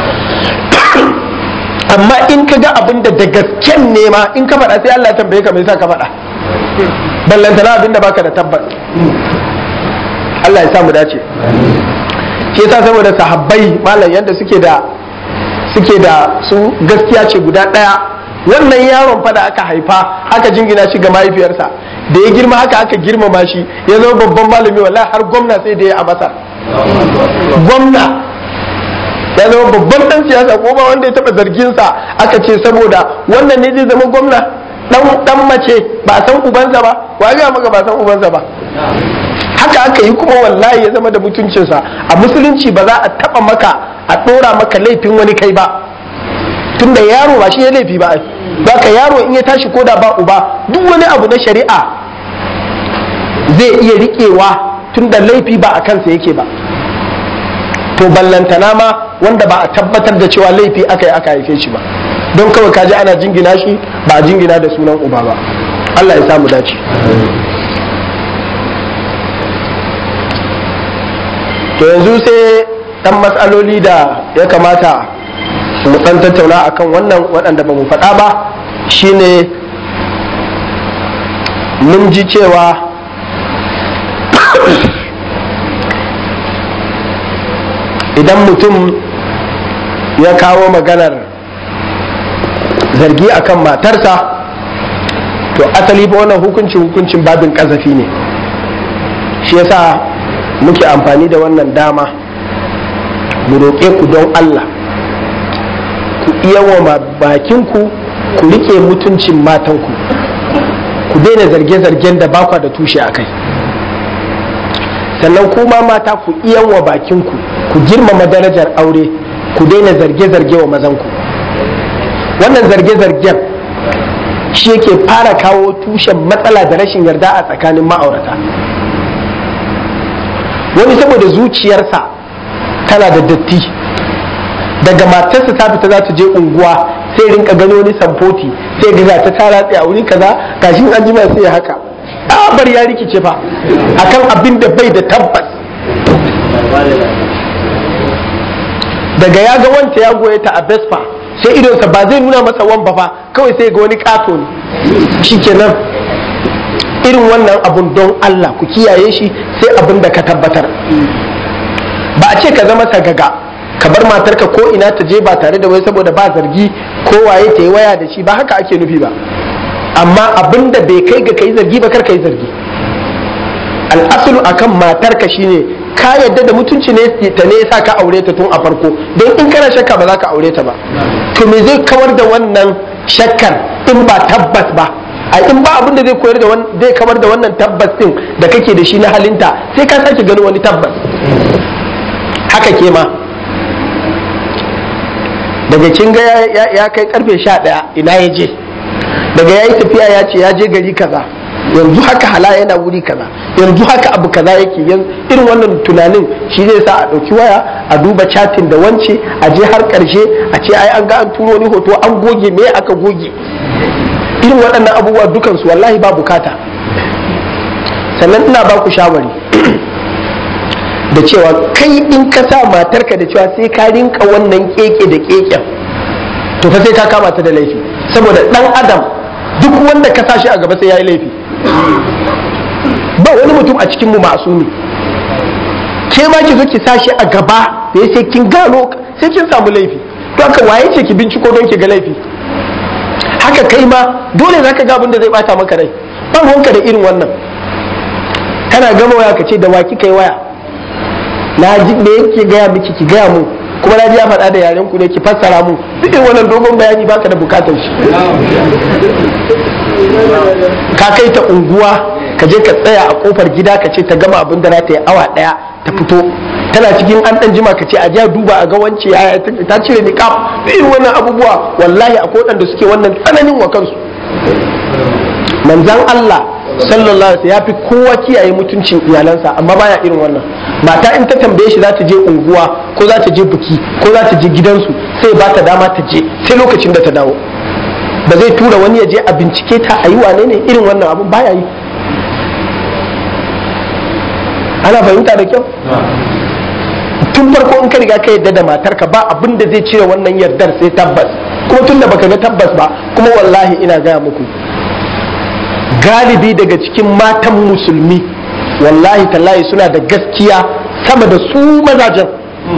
amma in ka ga abin da da gasken ne ma in ka faɗa sai Allah ya tambaye ka me yasa ka faɗa ballantana abin da baka da tabbas Allah ya samu dace shi yasa saboda sahabbai malam yadda suke da suke da su gaskiya ce guda ɗaya wannan yaron fa da aka haifa aka jingina shi ga mahaifiyarsa da ya girma haka aka girmama shi ya zama babban malami wallahi har gwamna sai da ya a masar gwamna ya zama babban dan siyasa ko ba wanda ya taba zargin sa aka ce saboda wannan ne zai zama gwamna dan dan mace ba san ubansa ba wa ga maka ba san ubansa ba haka aka yi kuma wallahi ya zama da mutuncinsa a musulunci ba za a taba maka a dora maka laifin wani kai ba tunda yaro ba shi ya laifi ba ba ka yaro in ya tashi koda ba uba duk wani abu na shari'a zai iya riƙewa tunda laifi ba a kansa yake ba to ballantana ma wanda ba a tabbatar da cewa laifi aka yi aka haife shi ba don kawai kaji ana jingina shi ba a jingina da sunan uba ba Allah ya samu dace to yanzu sai dan matsaloli da ya kamata mu dan tattauna akan wannan waɗanda ba mu faɗa ba shine mun ji cewa idan mutum ya kawo maganar zargi akan matarsa to asali ba wannan hukuncin hukuncin babin kazafi ne shi yasa muke amfani da wannan dama mu roƙe ku don Allah ku iya wa bakinku ku rike mutuncin matanku ku daina zarge-zargen da bakwa da tushe a kai sannan kuma mata ku iya wa bakinku ku girmama darajar aure ku daina zarge-zarge wa mazanku wannan zarge-zargen shi yake fara kawo tushen matsala da rashin yarda a tsakanin ma'aurata wani saboda zuciyarsa tana da datti daga matarsa ta fita za ta je unguwa sai rinka gano wani samfoti sai ga ta tara tsaye a wuri kaza gashin an jima sai ya haka bar ya rikice fa akan abin da bai da tabbas daga ya ga wanta ya goye ta a Vespa sai idonsa ba zai nuna masa wan ba fa kawai sai ga wani kato ne shikenan irin wannan abun don Allah ku kiyaye shi sai abin da ka tabbatar ba a ce ka zama sagaga ka bar matarka ko ina ta je ba tare da wai saboda ba zargi ko waye ta yi waya da shi ba haka ake nufi ba amma abin da bai kai ga kai zargi ba kar kai zargi al'asulu akan matarka shine ka yadda da mutunci ne ta ne yasa ka aure ta tun a farko don in kana shakka ba za ka aure ta ba to me zai kawar da wannan shakkar in ba tabbas ba a in ba abin da zai koyar da zai kawar da wannan tabbas din da kake da shi na halinta sai ka sake gani wani tabbas haka ke ma daga kin ga ya kai karfe sha ɗaya ina ya je daga ya yi tafiya ya ce ya je gari kaza yanzu haka hala yana wuri kaza yanzu haka abu kaza yake irin wannan tunanin shi zai sa a ɗauki waya a duba chatin da wance a je har ƙarshe a ce ai an ga an turo ni hoto an goge me aka goge irin waɗannan abubuwa dukansu wallahi ba bukata sannan ina ba ku shawari da cewa kai in ka sa matarka da cewa sai ka rinka wannan keke da keken to fa sai ka kama ta da laifi saboda dan adam duk wanda ka sa shi a gaba sai ya yi laifi ba wani mutum a cikin mu masumi ke ma ki zo ki sa shi a gaba da sai kin gano sai kin samu laifi to haka waye ce ki binciko don ki ga laifi haka kai ma dole zaka ga abin da zai bata maka rai ba ruwanka da irin wannan kana gama waya ka ce da waki kai waya na ji me yake gaya miki ki gaya mu kuma na ji ya faɗa da yaren ku ne ki fassara mu duk irin wannan dogon bayani baka da bukatar shi ka kai ta unguwa ka je ka tsaya a kofar gida ka ce ta gama abin da za ta yi awa ɗaya ta fito tana cikin an ɗan jima ka ce a ja duba a ga wance ta cire niqab duk irin wannan abubuwa wallahi akwai waɗanda suke wannan tsananin wa kansu manzan Allah sallallahu alaihi ya fi kowa kiyaye mutuncin iyalansa amma baya irin wannan mata in ta tambaye shi za ta je unguwa ko za ta je buki ko za ta je gidansu sai ba ta dama ta je sai lokacin da ta dawo ba zai tura wani ya je a bincike ta a yi wane ne irin wannan abun baya yi ana fahimta da kyau tun farko in ka riga ka yadda da matarka ba abin da zai cire wannan yardar sai tabbas kuma tun da baka ga tabbas ba kuma wallahi ina gaya muku galibi daga cikin matan musulmi wallahi tallahi suna da gaskiya sama da su mazajen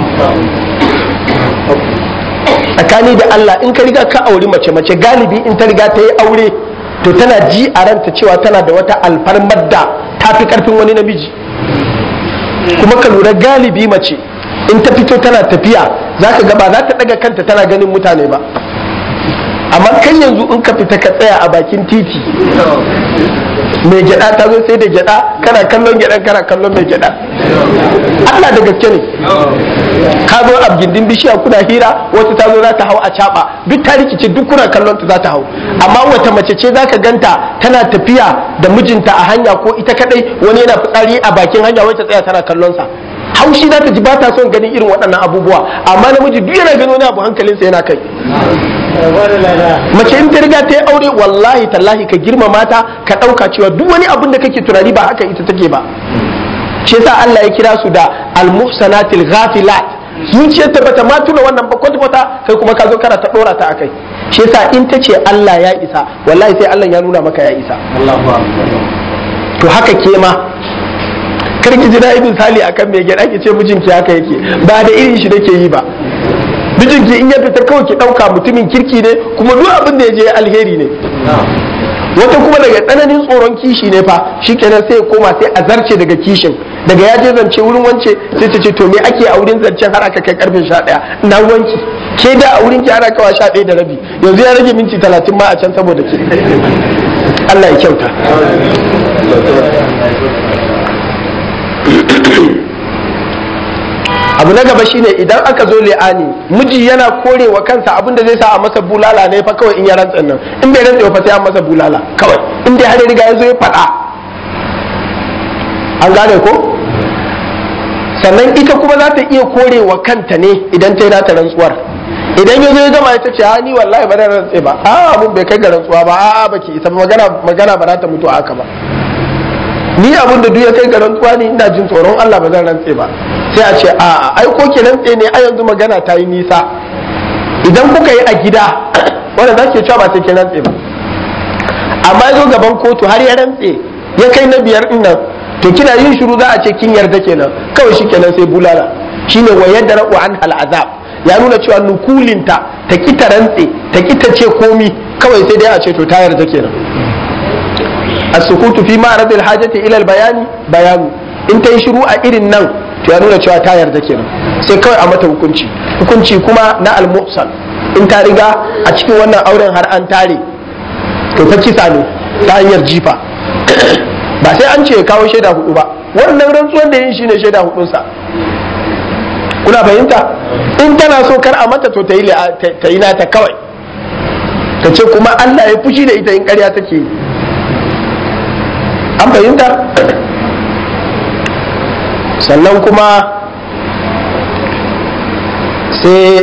tsakani da Allah in ka riga ka auri mace mace galibi in ta riga ta yi aure to tana ji a ranta cewa tana da wata alfarmar da ta fi karfin wani namiji kuma ka lura galibi mace in ta fito tana tafiya za ka gaba za ta daga kanta tana ganin mutane ba amma kan yanzu in ka fita ka tsaya a bakin titi mai gyada ta zo sai da gyada kana kallon gyadan kana kallon mai gyada Allah da gaske ne ka zo a gindin bishiya kuna hira wata ta zo za ta hau a caba duk ta rikice duk kuna kallon ta za ta hau amma wata mace ce za ka ganta tana tafiya da mijinta a hanya ko ita kadai wani yana fitsari a bakin hanya wata tsaya tana kallon sa haushi za ta ji ba ta son ganin irin waɗannan abubuwa amma namiji duk yana gani wani abu hankalinsa yana kai mace in ta riga ta yi aure wallahi tallahi ka girmama ta ka ɗauka cewa duk wani abin da kake tunani ba haka ita take ba shi yasa Allah ya kira su da al-muhsanatil ghafilat zuciyar ta bata ma tuna wannan ba kwata kwata kai kuma ka zo kana ta dora ta akai shi yasa in ta ce Allah ya isa wallahi sai Allah ya nuna maka ya isa to haka ke ma kar ki ji na ibn sali akan mai gida ki ce mijinki haka yake ba da irin shi nake yi ba mijinki in ya fita kawai ki dauka mutumin kirki ne kuma duk abin da ya je alheri ne wata kuma daga tsananin tsoron kishi ne fa shikenan sai ya koma sai a zarce daga kishin daga ya je zance wurin wance sai ta ce to me ake a wurin zancen har aka kai karfe 11 na wanki ke da a wurin ki ana kawa 11 da rabi yanzu ya rage minti 30 ma a can saboda ke Allah ya kyauta abu na gaba shine idan aka zo li'ani miji yana korewa kansa abin da zai sa a masa bulala ne fa kawai in ya rantsa nan in bai rantsa fa sai an masa bulala kawai in dai har ya riga ya zo ya faɗa an gane ko sannan ita kuma za ta iya korewa kanta ne idan ta yi nata rantsuwar idan ya zo ya gama ita ce ha ni wallahi ba zan rantse ba a mun bai kai ga rantsuwa ba a baki isa magana magana ba za ta mutu haka ba ni abin da duk ya kai ga rantsuwa ne ina jin tsoron Allah ba zan rantse ba sai a ce a ai ko ki rantse ne a yanzu magana ta yi nisa idan kuka yi a gida wanda za ke cewa ba sai ki rantse ba amma ya zo gaban kotu har ya rantse ya kai na biyar din nan to kina yin shiru za a ce kin yarda kenan kawai shi kenan sai bulala shine wa yadda ra'u an hal azab ya nuna cewa nukulinta ta ki ta rantse ta ki ta ce komi kawai sai dai a ce to ta yarda kenan as-sukutu fi ma'rad al-hajati ila al-bayani bayanu in ta yi shiru a irin nan to ya nuna cewa ta yarda kenan sai kawai a mata hukunci hukunci kuma na al-muhsan in ta riga a cikin wannan auren har an tare to ta kisa ne ta hanyar jifa ba sai an ce ya kawo shaida hudu ba wannan rantsuwan da yin shine shaida hudunsa kuna fahimta in tana so kar a mata to ta yi nata kawai ta ce kuma Allah ya fushi da ita in karya take yi an fahimta sannan kuma sai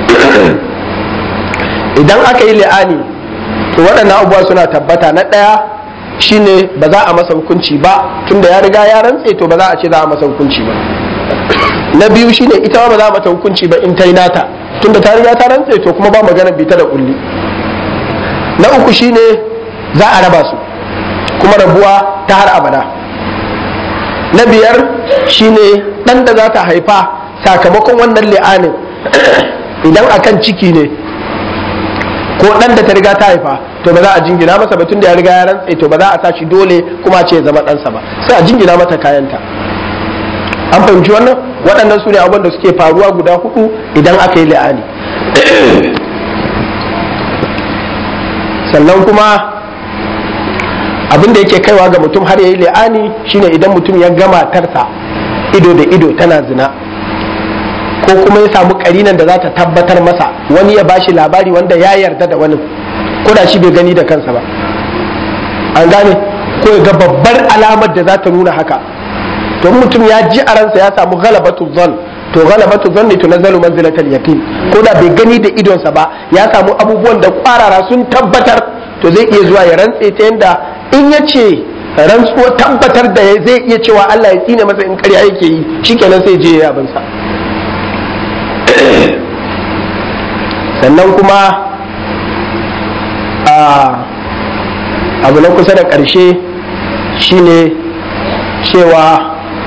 idan aka yi li'ani to waɗannan abubuwa suna tabbata na ɗaya shine ba za a masa hukunci ba tunda ya riga ya rantse to ba za a ce za a masa hukunci ba na biyu shine ita ba za a mata hukunci ba in ta yi nata tunda ta riga ta rantse to kuma ba magana bita da kulli na uku shine za a raba su kuma rabuwa ta har abada na biyar shine dan da za ta haifa sakamakon wannan li'anin idan akan ciki ne ko dan da ta riga ta haifa to ba za a jingina masa ba tunda ya riga ya rantse to ba za a sa shi dole kuma ce ya zama ɗansa ba sai a jingina mata kayanta an fahimci wannan waɗannan su ne abubuwan da suke faruwa guda hudu idan aka yi li'ani sannan kuma abin da yake kaiwa ga mutum har ya yi li'ani shine idan mutum ya gama tarsa ido da ido tana zina ko kuma ya samu karinan da za ta tabbatar masa wani ya bashi labari wanda ya yarda da wani ko da shi bai gani da kansa ba an gane ko ya ga babbar alamar da za ta nuna haka to mutum ya ji a ransa ya samu galabatu zan to galabatu zan ne tunazzalu manzilatal yaqin ko da bai gani da idonsa ba ya samu abubuwan da kwarara sun tabbatar to zai iya zuwa ya rantse ta yanda in ya ce rantsuwa tabbatar da zai iya cewa Allah ya tsine masa in karya yake yi shikenan sai je ya abinsa sannan kuma abu na kusa da ƙarshe shine cewa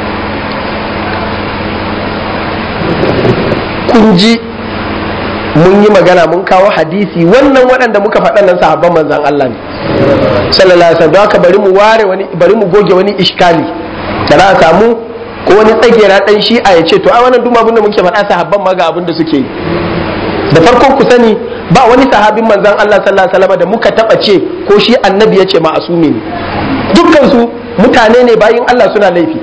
kun ji mun yi magana mun kawo hadisi wannan waɗanda muka faɗa nan sahabban manzan Allah ne sallallahu alaihi wasallam haka bari mu ware wani bari mu goge wani iskali da za a samu ko wani tsagera dan shi'a ya ce to a wannan duma abin da muke faɗa sahabban ma ga abin da suke yi da farko ku sani ba wani sahabin manzan Allah sallallahu alaihi wasallam da muka taba ce ko shi annabi ya ce ma'asumi ne dukkan su mutane ne bayin Allah suna laifi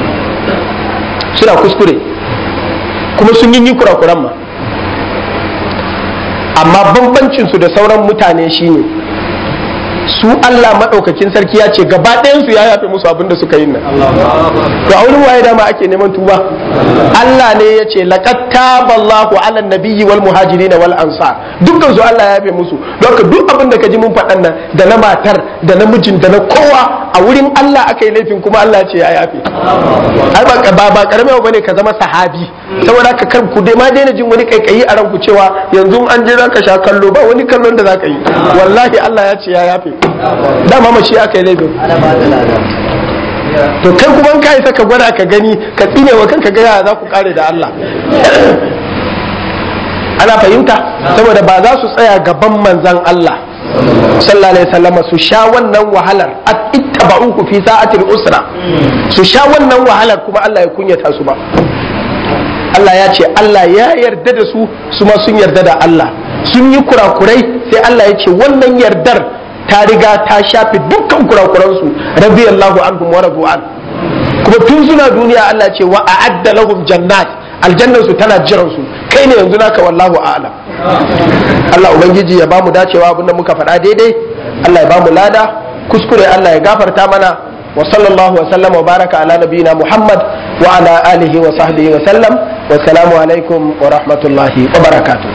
suna kuskure kuma sun yi kurakuran ma amma bambancin su da sauran mutane shine su Allah madaukakin sarki ya ce gaba ɗayan su ya yafe musu abin da suka yi nan to a wurin waye dama ake neman tuba Allah ne ya ce laqad taballahu ala nabiyyi wal muhajirin wal ansar dukkan su Allah ya yafe musu don ka duk abin da ka ji mun faɗan nan da na matar da na mijin da na kowa a wurin Allah aka yi laifin kuma Allah ce ya yafe ai ba ba ba karame ba ne ka zama sahabi saboda ka kar ku dai ma daina jin wani kaikayi a ranku cewa yanzu an je zaka sha kallo ba wani kallon da zaka yi wallahi Allah ya ce ya yafe dama mace aka yi laifin to kai kuma ka isa ka gwada ka gani ka tsine wa kanka ga za ku kare da Allah ana fahimta saboda ba za su tsaya gaban manzan Allah sallallahu alaihi wasallam su sha wannan wahalar ittaba'uku fi sa'atil usra su sha wannan wahalar kuma Allah ya kunyata su ba Allah ya ce Allah ya yarda da su su ma sun yarda da Allah sun yi kurakurai sai Allah ya ce wannan yardar ta riga ta shafe dukkan kurakuransu radiyallahu anhum wa radu an kuma tun suna duniya Allah ce wa a'adda lahum jannat aljannar su tana jiran su kai ne yanzu naka wallahu a'lam Allah ubangiji ya bamu dacewa abinda muka faɗa daidai Allah ya bamu lada kuskure Allah ya gafarta mana wa sallallahu wa sallam wa baraka ala nabiyina Muhammad wa ala alihi wa sahbihi wa sallam wa salamu alaikum wa rahmatullahi wa barakatuh